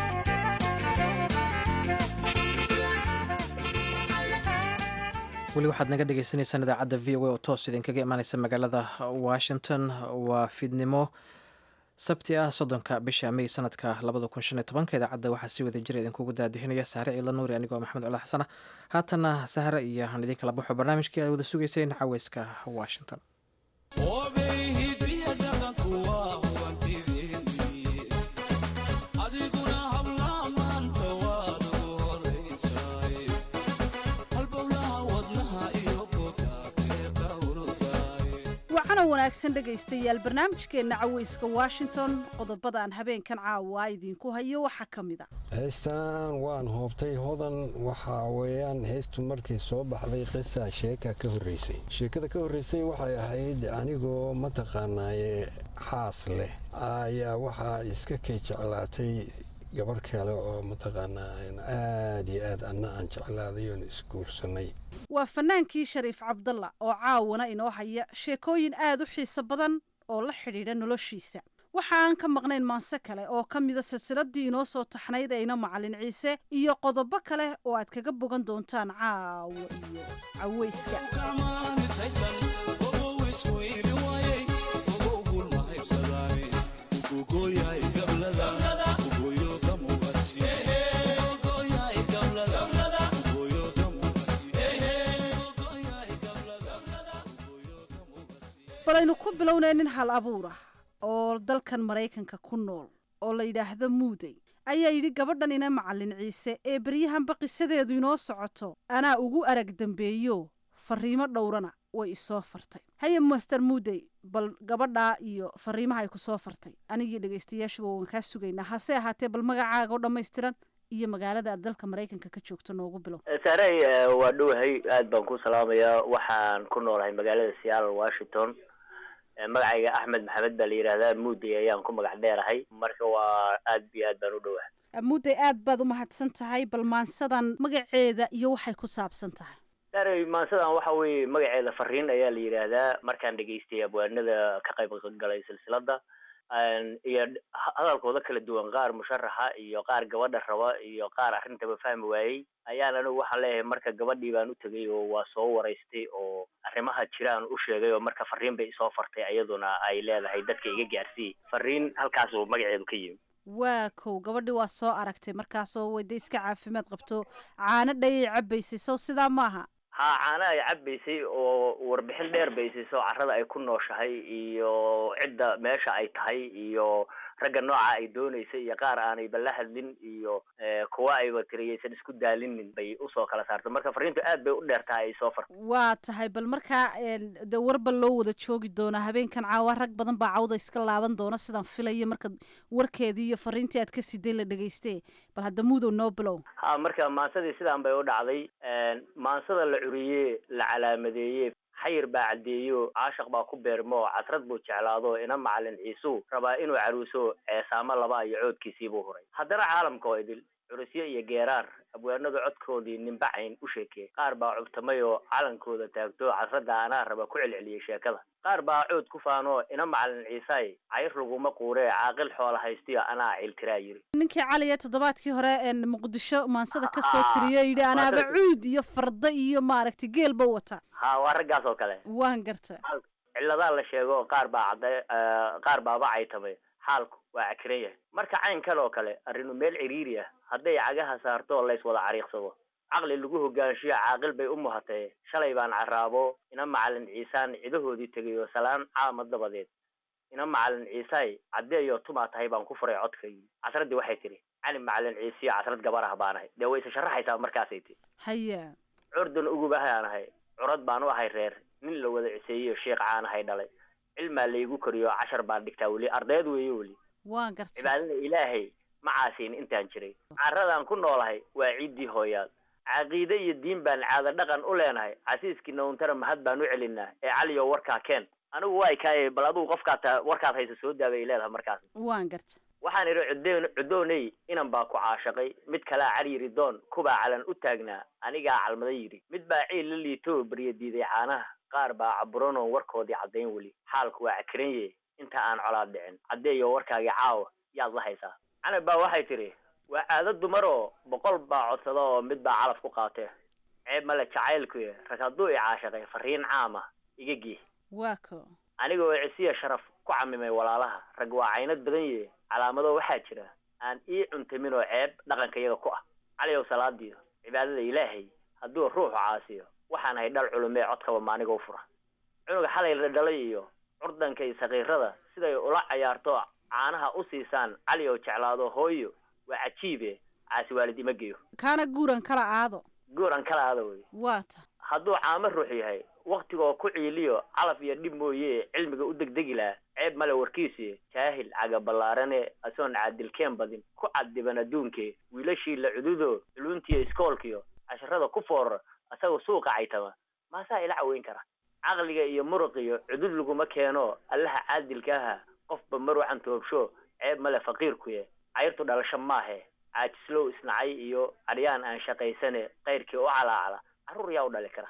S1: weli waxaad naga dhegeysaneysaan idaacadda v o a oo toos idinkaga imaaneysa magaalada washington waa fiidnimo sabti ah soddonka bisha mey sanadka labada kun shan iyo tobanka idaacadda waxaa si wada jira idinkugu daadihinaya saare ciidla nuuri anigoo maxamed cula xasana haatana sahre iyo aan idin kala baxo barnaamijkii aad wada sugeyseen caweyska washington
S2: wacana wanaagsan dhegaystayaal barnaamijkeenna caweyska washington qodobada aan habeenkan caawa idinku hayo waxaa ka mid a
S12: heestan waan hoobtay hodan waxaa weeyaan heestu markii soo baxday qisa sheeka ka horreysay sheekada ka horreysay waxay ahayd anigoo mataqaanaaye xaas leh ayaa waxaa iska kay jeclaatay gabarh kale oo mataqaanaa aad iyo aad anna aan jeclaaday oon isguursanay
S2: waa fanaankii shariif cabdalla oo caawana inoo haya sheekooyin aad u xiiso badan oo la xidhiidha noloshiisa waxa aan ka maqnayn maanse kale oo ka mida silsiladii inoo soo taxnayd ayna macalin ciise iyo qodobo kale oo aad kaga bogan doontaan caawa iyo caweyska balaynu ku bilownay nin hal abuur ah oo dalkan maraykanka ku nool oo la yidhaahdo muudey ayaa yidhi gabadhan ina macalin ciise ee beryahanba qisadeedu inoo socoto anaa ugu arag dambeeyo fariimo dhowrana way isoo fartay haye master muudey bal gabadhaa iyo fariimaha ay ku soo fartay anigii dhegaystayaashuba waan kaa sugaynaa hase ahaatee bal magacaaga oo dhammaystiran iyo magaalada aad dalka maraykanka ka joogto noogu bilow
S13: saarey waa dhowahay aad baan ku salaamayaa waxaan ku noolahay magaalada seattle washington magacayga axmed maxamed baa la yidhaahdaa muudey ayaan ku magac dheerahay marka waa aad iyo aad baan u dhowahay
S2: muudey aad baad u mahadsan tahay bal maansadan magaceeda iyo waxay ku saabsan tahay
S13: saarey maansadan waxa weeye magaceeda fariin ayaa la yidhaahdaa markaan dhegaystay abwaanada ka qayb galay silsilada iyo hadalkooda kala duwan qaar musharaxa iyo qaar gabadha raba iyo qaar arrintaba fahmi waayey ayaan anigu waxaan leeyahay marka gabadhii baan u tegay oo waa soo waraystay oo arrimaha jiraan u sheegay oo marka fariin bay isoo fartay iyaduna ay leedahay dadka iga gaarsiiyey fariin halkaasuu magaceedu ka yimi
S2: waa kow gabadhii waa soo aragtay markaasoo wayda iska caafimaad qabto caano dhayay cabbaysay sow sidaa maaha
S13: haa caana ay cabbaysay oo warbixin dheer bay siiso carrada ay ku nooshahay iyo cidda meesha ay tahay iyo ragga nooca ay doonaysay iyo qaar aanayba la hadlin iyo kuwa ayba tiriyaysan isku daalinin bay usoo kala saartay marka fariintu aad bay u dheer tahay ay soo fartay
S2: waa tahay bal markaa de warba loo wada joogi doonaa habeenkan caawa rag badan baa cawda iska laaban doona sidaan filaya marka warkeedii iyo fariintii aad ka siday la dhegayste bal hadda muudow noo bilow
S13: ha marka maansadii sidaan bay u dhacday maansada la curiyee la calaamadeeye xayir baa caddeeyo caashaq baa ku beermo casrad buu jeclaado ina macalin ciisuu rabaa inuu caruuso ceesaamo laba iyo coodkiisii buu huray haddana caalamka oo idil curusyo iyo geeraar abwaanadu codkoodii nimbacayn u sheekee qaar baa cubtamay oo calankooda taagto casradda anaa raba ku celceliyey sheekada qaar baa cood ku faanoo ina macalin ciisaay cayr laguma quuree caaqil xoola haystiyo anaa ciiltiraa yiri
S2: ninkii caliya toddobaadkii hore muqdisho maansada ka soo tiriye yidhi anaaba cuud iyo farda iyo maaragtay geelba wata
S13: ha waa raggaas oo kale
S2: waan garta
S13: ciladaa la sheego qaar baa cadday qaar baaba caytamay xaalku waa cakiran yahay marka caynkan oo kale arrinu meel ciriiri ah hadday cagaha saarto lays wada cariiqsado caqli lagu hogaanshiyo caaqil bay u muhatee shalay baan carraabo ina macalin ciisaan cidahoodii tegay oo salaan caama dabadeed ina macalin ciisaay caddeeyo tumaa tahay baan ku furay codkaygii casraddii waxay tidhi cali macalin ciisiyo casrad gabar ah baan ahay dee way isa sharaxaysaa markaasay tii
S2: haya
S13: curdan ugubahaan ahay curad baan u ahay reer nin la wada ciseeyo sheekh caan ahay dhalay cilmaa laygu koriyo cashar baan dhigtaa weli ardayd weeye weli
S2: waan garta
S13: cibaadada ilaahay ma caasiin intaan jiray carradaan ku noolahay waa ciiddii hooyaad caqiide iyo diin baan caado dhaqan u leenahay casiiskii nawntara mahad baan u celinaa ee caliyo warkaa keen anigu waa kaaye bal adigu qofkaad ta warkaad haysa soo daabay leedahay markaas
S2: waan garta
S13: waxaan idhi cuddoon cuddooney inan baa ku caashaqay mid kalaa caryiri doon kubaa calan u taagnaa anigaa calmaday yidhi mid baa ciil la liitoo barya diiday caanaha qaar baa caburanoon warkoodii caddayn weli xaalku waa cakranye inta aan colaad dhicin caddeeyo warkaagii caawa yaad la haysaa canab baa waxay tidhi waa caado dumar oo boqol baa codsada oo mid baa calaf ku qaatee ceeb male jacaylkuye rag hadduu i caashaqay fariin caama iga gii
S2: waa ko
S13: aniga oo cisiya sharaf ku camimay walaalaha rag waa caynad badan yee calaamado waxaa jira aan ii cuntamin oo ceeb dhaqanka iyaga ku ah caliyow salaadiyo cibaadada ilaahay hadduu ruuxu caasiyo waxaan ahay dhal culumee codkaba maaniga u fura cunuga xalay la dhalay iyo curdanka iyo sakiirada siday ula cayaarto caanaha u siisaan cali oo jeclaado hooyo waa cajiibe caasi waalid ima geeyo
S2: kaana guuran kala aado
S13: gooran kala aada wey
S2: waata
S13: hadduu caamo ruux yahay waktigoo ku ciiliyo calaf iyo dhib mooye cilmiga u degdegi laha ceeb male warkiisi jaahil caga ballaarane asoon caadilkeen badin ku caddiban adduunkee wiilashii la cududo culuntiyo iskoolkiyo casharada ku foorara asagoo suuqa caytama maasaa ila caweyn kara caqliga iyo muruqiyo cudud laguma keeno allaha caadilka aha qofba maruucan toobsho ceeb male faqiirkuye cayrtu dhalasho maahe caajislow isnacay iyo aryaan aan shaqaysane kayrkii u calaacala carruur yaa u dhali kara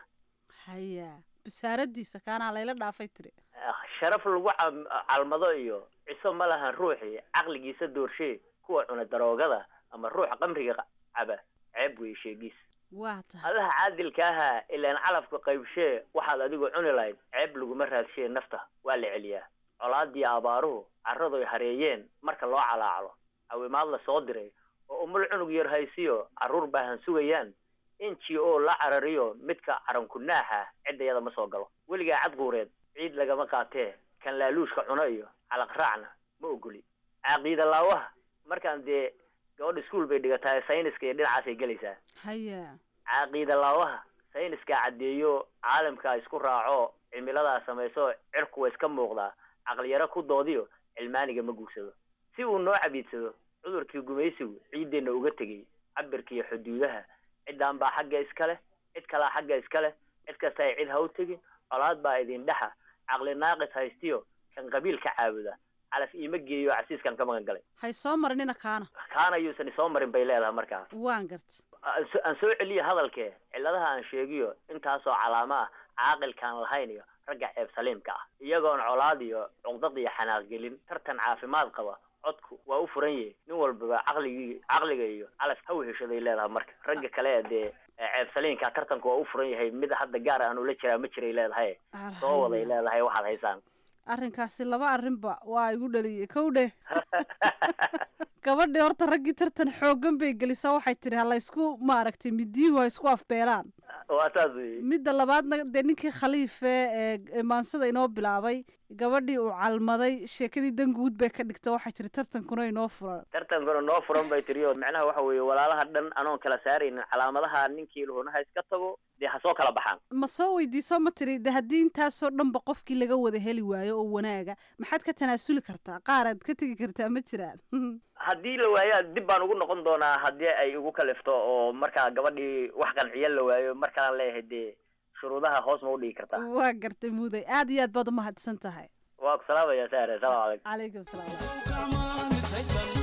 S2: haya basaaradiisa kaanaa layla dhaafay tiri
S13: sharaf lagu cam- calmado iyo ciso ma lahan ruuxii caqligiisa doorshe kuwa cuna daroogada ama ruuxa qamriga caba ceeb weeye sheegiis
S2: waata
S13: allaha caadilka ahaa ilaan calafka qaybshee waxaad adigu cuni lahayd ceeb laguma raadshee nafta waa la celiyaa colaadii abaaruhu carradoy hareeyeen marka loo calaaclo cawimaad la soo diray oo umul cunug yar haysiyo carruur baahan sugayaan n g o la carariyo midka carankunaaxa ciddayada ma soo galo weligaa cadquureed ciid lagama qaatee kan laaluushka cuno iyo calaq raacna ma ogoli caqiida laawaha markaan dee gabadha iskuol bay dhigatahay sayniska iyo dhinacaasay gelaysaa
S2: haya
S13: caqiida laawaha sayniskaa caddeeyo caalamkaa isku raaco cimiladaa samayso cirku waa iska muuqdaa caqliyaro ku doodiyo cilmaaniga ma guursado si uu noo cabiidsado cudurkii gumaysigu ciiddeenna uga tegay cabirka iyo xuduudaha ciddaan baa xagga iska leh cid kalaa xagga iska leh cid kasta ay cid ha u tegin colaad baa idin dhexa caqli naaqis haystiyo kan qabiilka caabuda calaf iima geeyo casiiskan ka magan galay
S2: hay soo marinina kaana
S13: kaana yuusan isoo marin bay leedahay markaa
S2: waan garta
S13: aan so- aan soo celiyo hadalkee cilladaha aan sheegiyo intaasoo calaamo ah caaqilkaan lahayn iyo ragga ceeb saliimka ah iyagoon colaad iyo cuqdad iyo xanaaq gelin tartan caafimaad qaba codku waa u furan yahay nin walbaba caqligii caqliga iyo calaf ha weheshaday leedahay marka ragga kale ee dee ee ceeb saliimka tartanku waa u furan yahay mid hadda gaar aan ula jiraa ma jiray leedahay soo waday leedahay waxaad haysaan
S2: arrinkaasi laba arrinba waa igu dhaliyey kow dheh gabadhii horta raggii tartan xooggan bay gelisaa waxay tidhi ha laysku maaragtay midiyuhu ha isku afbeelaan
S13: waa saas wey
S2: midda labaadna dee ninkii khaliife ee ee maansada inoo bilaabay gabadhii uu calmaday sheekadii danguud bay ka dhigta waxay tihi tartankuna inoo furan
S13: tartankuna noo furan bay tiri oo macnaha waxa weeye walaalaha dhan anoon kala saaraynin calaamadaha ninkii lahuna ha iska tago dee ha soo kala baxaan
S2: ma soo weydiiso ma tiri de haddii intaasoo dhanba qofkii laga wada heli waayo oo wanaaga maxaad ka tanaasuli kartaa qaaraad ka tegi kartaa ma jiraan
S13: haddii la waayo dib baan ugu noqon doonaa haddii ay igu kalifto oo markaa gabadhii wax qanciya la waayo markaan leeyahay dee shuruudaha hoos ma u dhigi kartaa
S2: waa gartay muday aad iyo aad baad umahadsan tahay
S13: waa ku salaamaya saare salaam
S2: calaykum
S13: calaykum
S2: salaam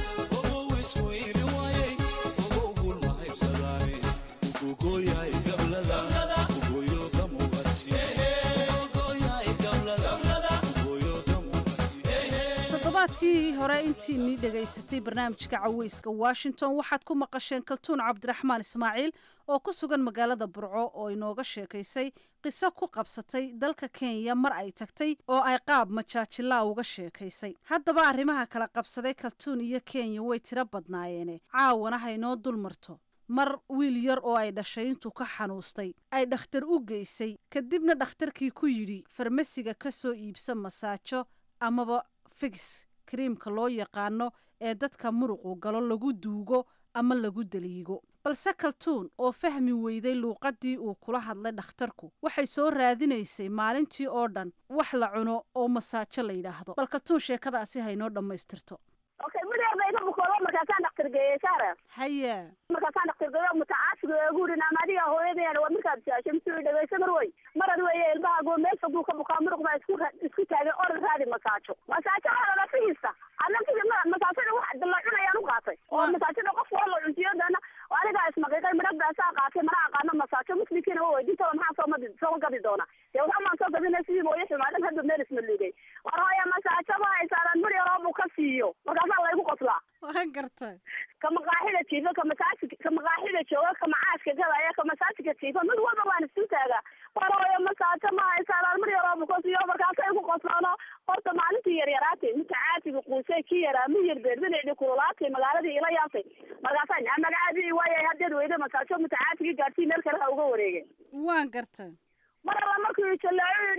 S2: toddobaadkii hore intiinii dhegaysatay barnaamijka caweyska washington waxaad ku maqasheen kaltuun cabdiraxmaan ismaaciil oo ku sugan magaalada burco oo inooga sheekaysay qiso ku qabsatay dalka kenya mar ay tagtay oo ay qaab majaajilaa uga sheekaysay haddaba arrimaha kala qabsaday kaltuun iyo kenya way tiro badnaayeene caawana haynoo dul marto mar wiil yar oo ay dhashay intuu ka xanuustay ay dhakhtar u geysay kadibna dhakhtarkii ku yidhi farmasiga ka soo iibsa masaajo amaba figis kariimka loo yaqaano ee dadka muruqu galo lagu duugo ama lagu daliigo balse kaltuun oo fahmi weyday luuqaddii uu kula hadlay dhakhtarku waxay soo raadinaysay maalintii oo dhan wax la cuno oo masaajo la yidhaahdo bal kaltuun sheekadaasi haynoo dhammaystirto
S14: okay midheer ba iga bukoodo markaasaan dhakhtar geeyey saara
S2: haya
S14: markaasaan dhakhtar geeyo mutacaasiga eegu yidhi naama adiga hooyadeena waa markaad jaashay misi dhegeysa mar wey marad weeye ilmahaago meel foguu ka bukaa muruq baa isku ra- isku taagay orad raadi masaajo masaajo waxaa fihiisa annagii masaajada wax la cunayaan u qaatay oo masaajada qof waa la cuntiyadana anigaa ismaqiiqay midhag baasaa qaatay mana aqaano masaajo muslimkiina waa weydiintaba maxaa soo madi soo gadi doona dee waxaa maan soo gadina sidii mooye xumaadan hadda meel isma liigay war hooya masaajo ma haysaanan mir yaroo buu ka siiyo markaasaa laygu qoslaa
S2: waan gartay
S14: ka maqaaxida jiifa ka masaajid ka maqaaxida jooga ka macaaska gadaya ka masaajidka jiifa mid walba waan isu taagaa war hooya masaajo ma haysaanan mir yaroo buu ka siiyo markaasay ku qoslaano horta maalintii yaryaraatay midka caasiga quusay ki yaraa mi yar beerbadeedi kululaatay magaaladii ila yaabtay markaasaa naa magacaadii waayay haddeed weyda masaajo midka caasigii gaadhsii meel kale ha uga wareegay
S2: waan gartay
S14: mar alla markuu jalaaco yidhi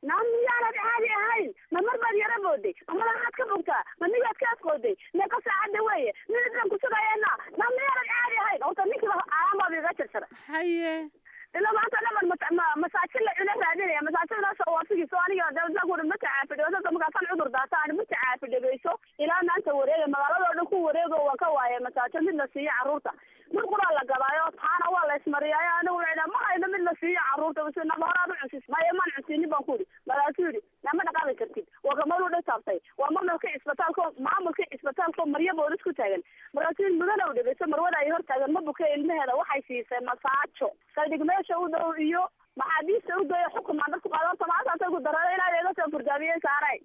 S14: naa miyaanad caadi ahayn ma mar baad yara booday ma madaxaad ka bogtaa ma miyaad ka asqooday meeqa saacadda weeye minidaan ku sugayeena naa miyaanad caadi ahayn horta ninkiiba calaamaaba iga jarsara
S2: haye
S14: ila maanta dhaman masaajin la cuna raadinaya masaajidnaas waa figiso aniga daguuri ma tacaafidhegeyso markaasan cudur daataan ma tacaafidhegeyso ilaa maanta wareega magaaladoo dhan ku wareego waan ka waaye masaajo mid la siiyo carruurta mid quraa la gadaayo taana waa la ismariyaayo anigu waxay ma hayno mid la siiyo carruurta bas nama horaad u cunsis maya maan cunsinin baan ku yidhi markaasuu yidhi nama dhaqaaqi kartid waa gamaduu dhan taabtay waa maamulka cisbitaalko maamulka cisbitaalko maryo boolis ku taagan markaasuu yidhi mudana u dhegeyso marwada ay hor taagan ma buke ilmaheeda waxay siisay masaajo saldhig meesha u dhow iyo maxaabiista u geeyo xukumaan dadku qaado horta maasaasay ku darada inaad iga soo furdaamiyey saaray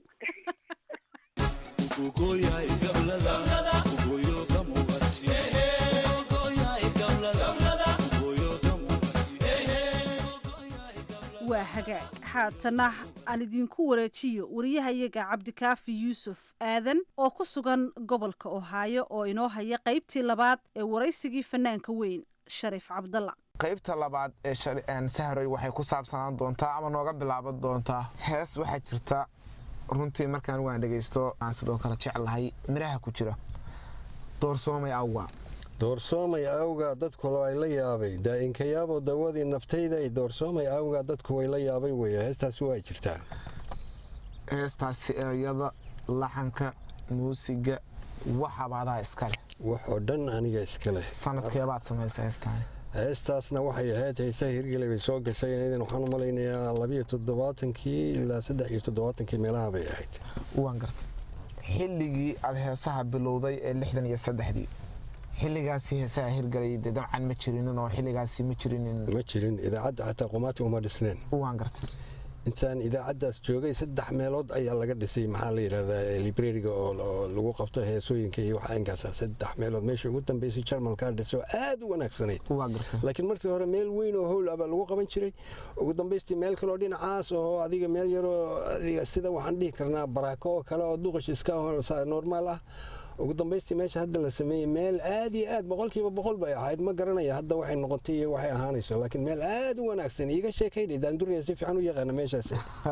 S2: waa hagaag haatana aan idinku wareejiyo wariyahayaga cabdikaafi yuusuf aadan oo ku sugan gobolka ohaayo oo inoo haya qaybtii labaad ee waraysigii fanaanka weyn shariif cabdalla
S15: qaybta labaad ee sahroy waxay ku saabsanaan doontaa ama nooga bilaaban doontaa hees waxaa jirta runtii markaan waan dhegaysto aan sidoo kale jeclahay midhaha ku jira doorsoomay awga
S12: doorsoomay awga dadku ay la yaabay daa'inkayaabo dawadii naftayda doorsoomay awga dadku way la yaabay wey heestaasi waa jirtaa
S15: heestaasi ereyada laxanka muusiga waxabaadaa iskaleh
S12: wax oo dhan aniga iskaleh
S15: sanadkeebaad samaysa heestaan
S12: heestaasna waxay ahayd heesaha hirgelay bay soo gashay idan waxaan u malaynayaa labiyo toddobaatankii ilaa saddex iyo toddobaatankii meelaha bay ahayd
S15: waan gartay xilligii aad heesaha bilowday ee lixdan iyo saddexdii xilligaasi heesaha hirgalay dee dabcan ma jirinin oo xilligaasi ma jirinin
S12: ma jirin idaacadda xataa qumaati uma dhisneen
S15: waan gartay
S12: intaan idaacaddaas joogay saddex meelood ayaa laga dhisay maxaa la yidhahdaa librariga oo lagu qabto heesooyinka iyo waxa inkaasa saddex meelood meesha ugu dambeysay jarmalkaa dhisay oo aad u wanaagsanayd laakiin markii hore meel weyn oo howl abaa lagu qaban jiray ugu dambaystii meel kaloo dhinacaas oo adiga meel yaroo adiga sida waxaan dhihi karnaa baraako oo kale oo duqash iska normaal ah ugu dambaystii meesha hadda la sameeyey meel aad iyo aad boqolkiiba boqol bay ahayd ma garanaya hadda waxay noqotay iyo waxay ahaanayso laakiin meel aad u wanaagsan iiga sheekaynay daanduriya si fiican u yaqaana meeshaas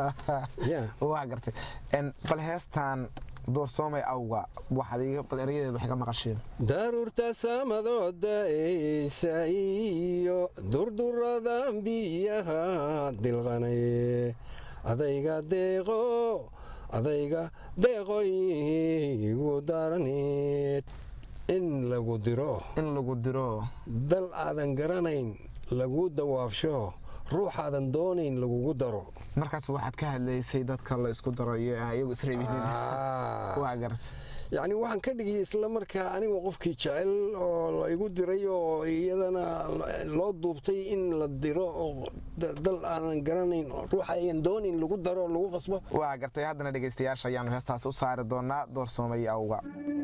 S15: waa gartay bal heestan doorsoomay awga waxaad iga bal erayadeed wax ka maqasheen
S12: daruurta samadooda eysa iyo durduradan biyaha dilqanaye adayga deeqo adayga deeqoyigu daraneed in lagu diro
S15: in lagu diro
S12: dal aadan garanayn lagu dawaafsho ruuxaadan doonayn lagugu daro
S15: markaas waxaad ka hadlaysay dadka la isku daro iyo iyagu isreebinin waa garta
S12: yacni waxaan ka dhigiyay isla markaa aniga qofkii jecel oo la igu diray oo iyadana loo duubtay in la diro oo dal aanan garanayn ruuxa ayan doonayn lagu daro lagu qasbo
S15: waa gartay haddana dhegaystayaasha ayaanu heestaas u saari doonaa doorsoomay awga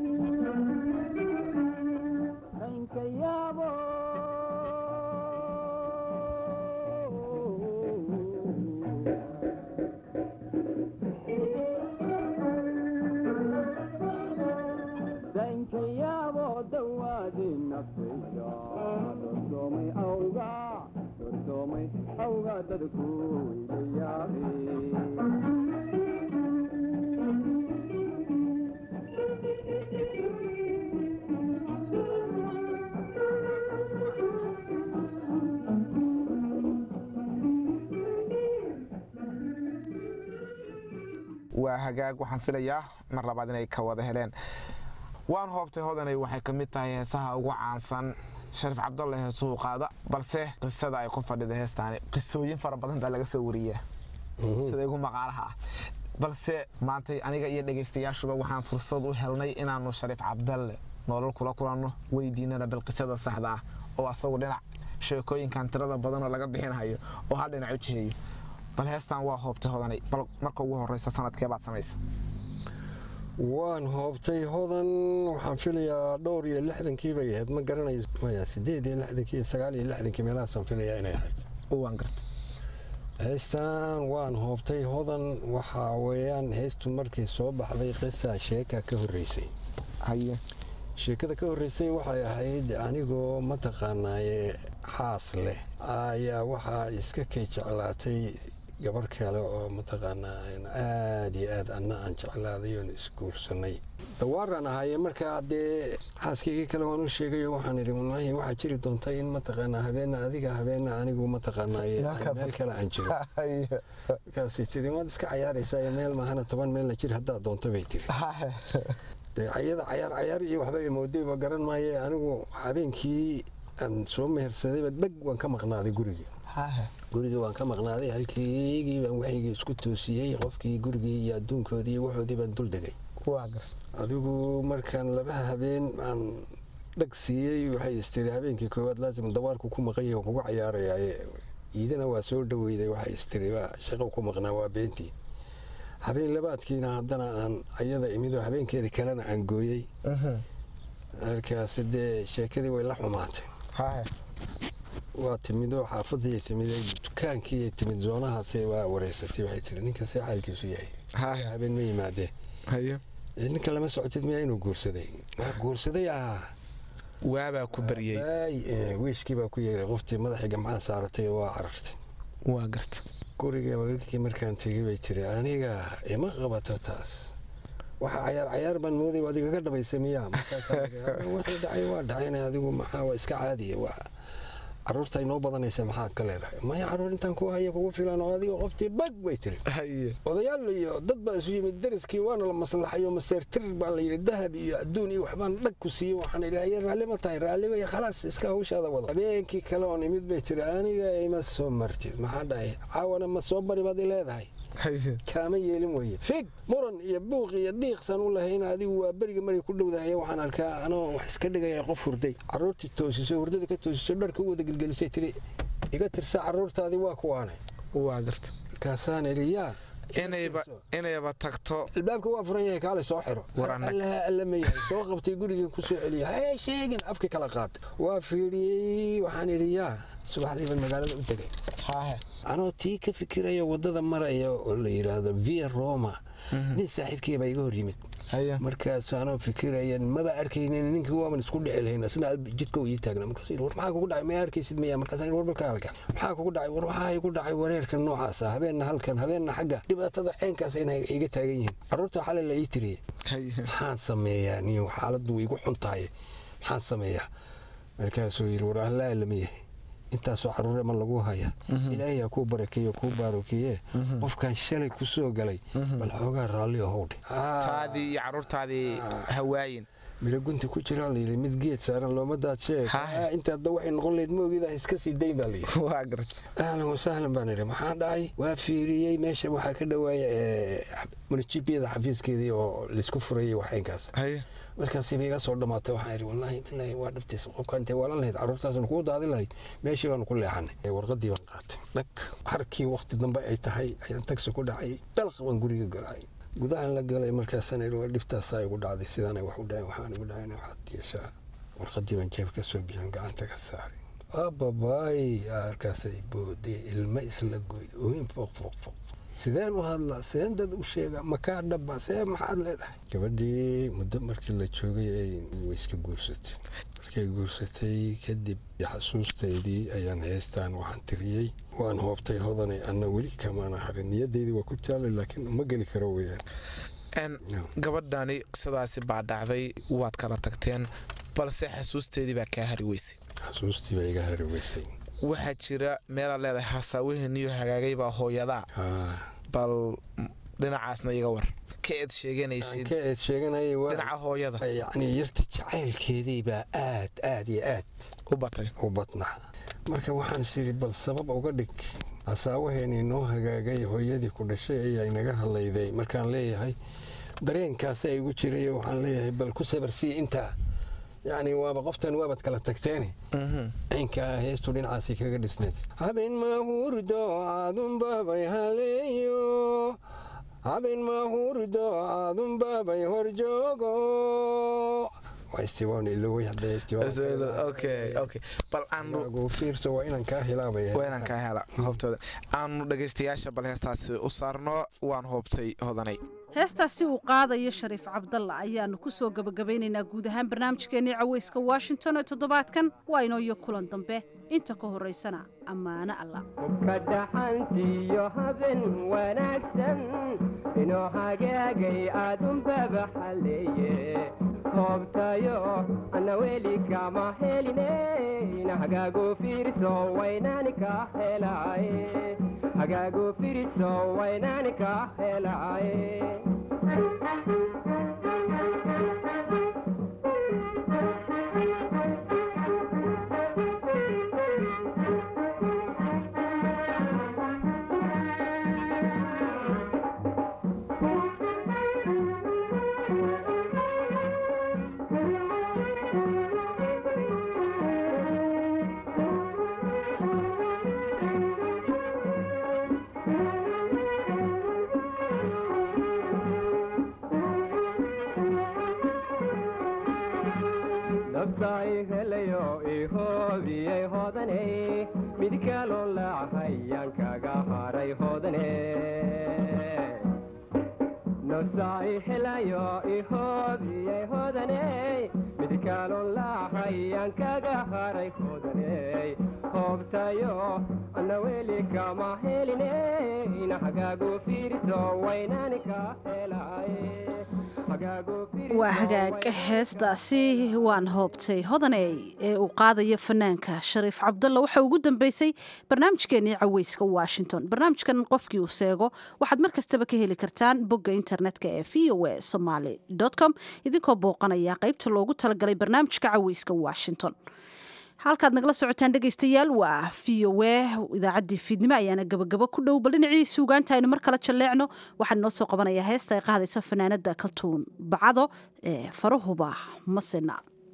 S15: waa hagaag waxaan filayaa mar labaad inay ka wada heleen waan hoobtay hodanay waxay ka mid tahay heesaha ugu caansan shariif cabdalle heesuhu qaada balse qisada ay ku fadhida heestaani qisooyin fara badan baa laga soo wariyaa sida igu maqaalaha ah balse maantay aniga iyo dhegaystayaashuba waxaan fursad u helnay inaannu shariif cabdalle nolol kula kulanno weydiinana bal qisada saxda ah oo asagu dhinac sheekooyinkan tirada badanoo laga bixinhayo oo hal dhinac u jiheeyo bal heestan waa hoobtay hodanay bal marka ugu horeysa sanadkeebaad samaysa
S12: waan hoobtay hodan waxaan filayaa dhowr iyo lixdankii bay ahayd ma garanayo maya sideed iyo lixdankii iyo sagaal iyo lixdankii meelahaasaan filayaa inay ahayd
S15: waan garta
S12: heystan waan hoobtay hodan waxaa weeyaan heystu markii soo baxday qisa sheeka ka horreysay
S15: haye
S12: sheekada ka horreysay waxay ahayd anigoo mataqaanaaye xaas leh ayaa waxaa iska kay jeclaatay gabar kale oo mataqaanaa aad iyo aad anna aan jeclaaday oon isguursanay dawaaraan ahaaye markaa dee xaaskaygii kale waan u sheegayo waxaan idhi wallaahi waxaa jiri doonta in mataqaanaa habeenna adiga habeenna anigu mataqaanaa meel kale aan jiro markaasay tiri waad iska cayaaraysaa meel maahana toban meelna jir haddaad doonto bay tiri ayada cayaar cayaar iyo waxba imoodayba garan maaye anigu habeenkii aan soo mehersadayba dheg waan ka maqnaaday gurigii gurigii waan ka maqnaaday halkeygii baan waxaygii isku toosiyey qofkii gurigii iyo adduunkoodii iyo waxoodii baan dul degay adigu markaan laba habeen aan dhag siiyey waxay istiri habeenkii koowaad laasim dawaarku ku maqan yahay kugu cayaarayaaye iidana waa soo dhaweyday waxay istiri waa shaqo ku maqnaa waa beentii habeen labaadkiina haddana aan ayada imidoo habeenkeeda kalena aan gooyey markaasi dee sheekadii way la xumaatay waa timidoo xaafadii timid dukaankii timid zoonahaasi waa wareysatay waxay tiri ninka see xaalkiisu yahay habeen ma yimaadee ninka lama socotid miyaa inuu guursaday waa guursaday ah
S15: waabaa ku baryey
S12: wiishkii baa ku yeeray qoftii madaxii gamcaha saaratay oo waa carartay
S15: waa garta
S12: guriga wagagkii markaan tegey bay tiri aniga ima qabato taas waxa cayaar cayaar baan mooday adiga ka dhabaysa miyaa markaaswixii dhacay waa dhacayna adigu maxaa waa iska caadiya waa caruurta inoo badanaysa maxaad ka leedahay maya caruur intaan ku haya kugu filan oo adiga qoftii bag bay tiri odayaal iyo dad baa isu yimid dariskii waana la maslaxayo maseertir baa la yidhi dahab iyo adduun iyo waxbaan dhag ku siiyey waxaan idhi haye raalli ma tahay raalli bay khalaas iska hawshaada wado habeenkii kale oon imid bay tiri aniga ima soo martid maxaa dhahay caawana ma soo bari baad i leedahay kaama yeelin weye fig muran iyo buuq iyo dhiiqsan u lahayn adigu waa beriga maray ku dhowdahay waxaan arkaa anoo wax iska dhigaya qof hurday caruurtii toosiso hurdada ka toosiso dharka u wada gelgelisay tiri iga tirsa caruurtaadii waa kuwaane
S15: waa garta
S12: markaasaan idhi yaa
S15: inayba tagto
S12: albaabka waa furan yahay kaale soo xiro allaha alla ma yahay soo qabtay gurigii ku soo celiya hee sheegin afka kala qaad waa fiiriyey waxaan idhi yaa subaxdiiban magaalada u tegay anoo tii ka fikiraya wadada maraya oo la yidhaahdo via roma nin saaxiibkii baa iga hor yimid markaas anoo fikiraya maba arkaynin ninkii waaban isku dhici lahayn asna jidka ii taagna markaas war maxaa kugu dhacay ma arkaysid miya markaas war balka halka maxaa kugu dhacay war waxaa igu dhacay wareerka noocaas ah habeenna halkan habeenna xagga dhibaatada ceenkaas inay iga taagan yihiin carruurta xalay la ii tiriyey maxaan sameeyaa niyo xaaladdu way igu xun tahay maxaan sameeyaa markaasuu yidhi war allaa lama yahay intaasoo caruure ma lagu haya ilaahay ha kuu barakeeyo kuu baarokeeye qofkan shalay ku soo galay bal xoogaa raalli ahowdhe
S15: taadii iyo caruurtaadii hawaayin
S12: miro gunta ku jiraa layidhi mid geed saaran looma daadsheeg intaadda waxay noqon layd moogeeda iska sii dayn baa layidhi
S15: waa garta
S12: ahlan wasahlan baan idhi maxaa dhacay waa fiiriyey meesha waxaa ka dhawaaya munijibiyada xafiiskeedii oo laysku furayay waxaynkaas markaasiba iga soo dhamaatay waxaan idhi wallaahi bilaahi waa dhabtiis qofka intay waalan lahayd carruurtaasna kuu daadin lahayd meeshii baanu ku leexanay warqadii baan qaatay dhag harkii waqti dambe ay tahay ayaan tagsi ku dhacay dalq baan guriga galay gudahan la galay markaasaan idhi waa dhibtaasaa igu dhacday sidaanay wax u dhahayn waxaan igu dhahayn waxaad yeeshaa warqadii baan jeeb ka soo bixin gacanta ka saaray ababaay arkaasay boodee ilmo isla goyd ooyin fooq fooq fooq sideen u hadlaa sideen dad u sheega makaa dhaba see maxaad leedahay gabadhii muddo markii la joogay ay wayska guursatay markay guursatay kadib xasuustaydii ayaan heystaan waxaan tiriyey waan hoobtay hodanay anna weli kamaana harin niyadaydii waa ku taalay laakiin uma geli karo weyaan
S15: gabadhani qisadaasi baa dhacday waad kala tagteen balse xasuusteedii baa kaa hari weysay
S12: xasuustii baa iga hari weysay
S15: waxaa jira meelaad leedahay hasaawaheniyo hagaagay baa hooyadaa bal dhinacaasna iga war ka eed sheeganaysid
S12: ka eed sheeganayay
S15: dhinaca hooyada
S12: yacni yarta jacaylkeedii baa aad aad iyo aad
S15: u batay
S12: u badnaa marka waxaan isiri bal sabab uga dhig hasaawaheenii noo hagaagay hooyadii ku dhashay ayaa inaga hadlayday markaan leeyahay dareenkaasa igu jiray waxaan leeyahay bal ku sabarsiiya intaa yacni waaba qoftan waabad kala tagteene ciinkaa heestu dhinacaasay kaga dhisneed habeen mahurdo aadunbabay haleeyo habeen mahurdo aadunbabay horjoogo
S15: fiirso
S12: waa inaan kaa helaa
S15: waa inaan kaa hela hoobtooda aanu dhagaystayaasha bal heestaasi u saarno waan hoobtay hodanay
S2: heestaasi uu qaadayo shariif cabdalla ayaannu ku soo gebagabaynaynaa guud ahaan barnaamijkeennii cawayska washington ee toddobaadkan waa inoo iyo kulan dambe inta ka horraysana ammaano alla
S16: kadaxantiyo haben wanaagsan inoo hagaagay aadunbaba xalleeye hoobtayo anna weli kama heline hagaagu fiirso waynaani ka helaaye hagaagu fiirso waynaani ka helaaye nafsaay helayo ihoobiyay hodane mid kaloo laacayaan kaga haray hodane nafsaay helayo ihoobiyay hodane mid kaloo laacayaan kaga haray hodane hoobtayo anna weli kama heline hagaagu fiirso waynaani ka helaaye
S2: waa hagaag heestaasi waan hoobtay hodaney ee uu qaadayo fanaanka shariif cabdalla waxa ugu dambeysay barnaamijkeenii caweyska washington barnaamijkan qofkii uu seego waxaad mar kastaba ka heli kartaan bogga internetka ee v o a somaly com idinkoo booqanaya qaybta loogu talagalay barnaamijka caweyska washington halkaad nagala socotaan dhegaystayaal waa v o a idaacaddii fiidnimo ayaana gabagabo ku dhow bal dhinacii suugaanta aynu mar kale jalleecno waxaan inoo soo qabanayaa heesta ay qaadayso fanaanada kaltuun bacdo ee farahuba masena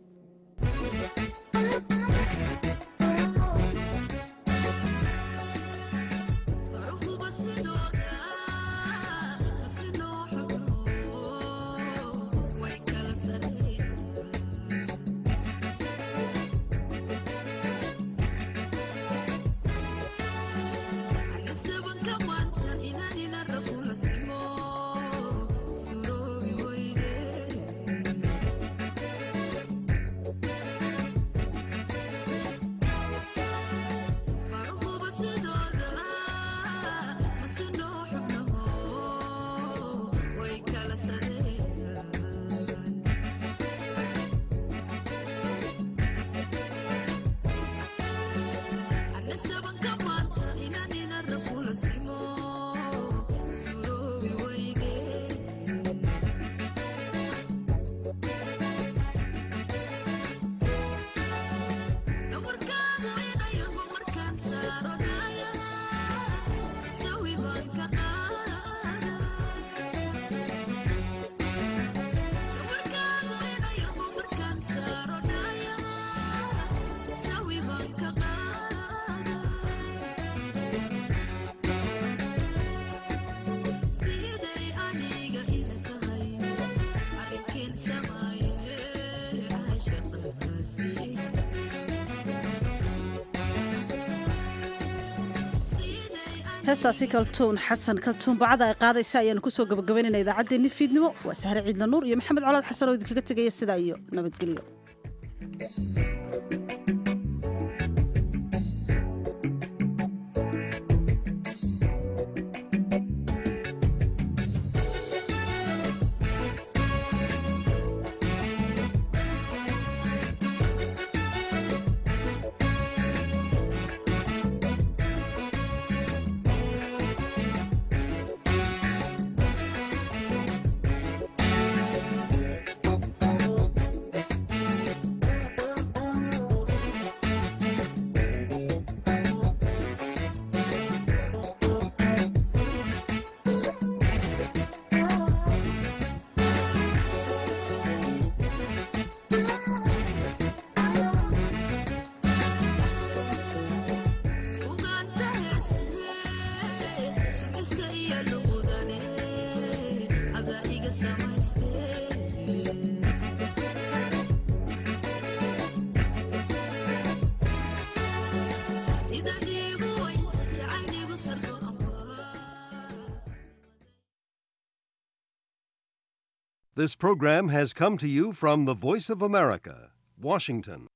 S2: heestaasi kaltuun xasan kaltuun bacada ay qaadaysa ayaanu kusoo gabagabaynayna idaacaddeenni fiidnimo waa sahre ciidla nuur iyo maxamed colaad xasan oo idinkaga tegaya sidaa iyo nabadgelyo
S17: This program has come to you from the Voice of America, Washington.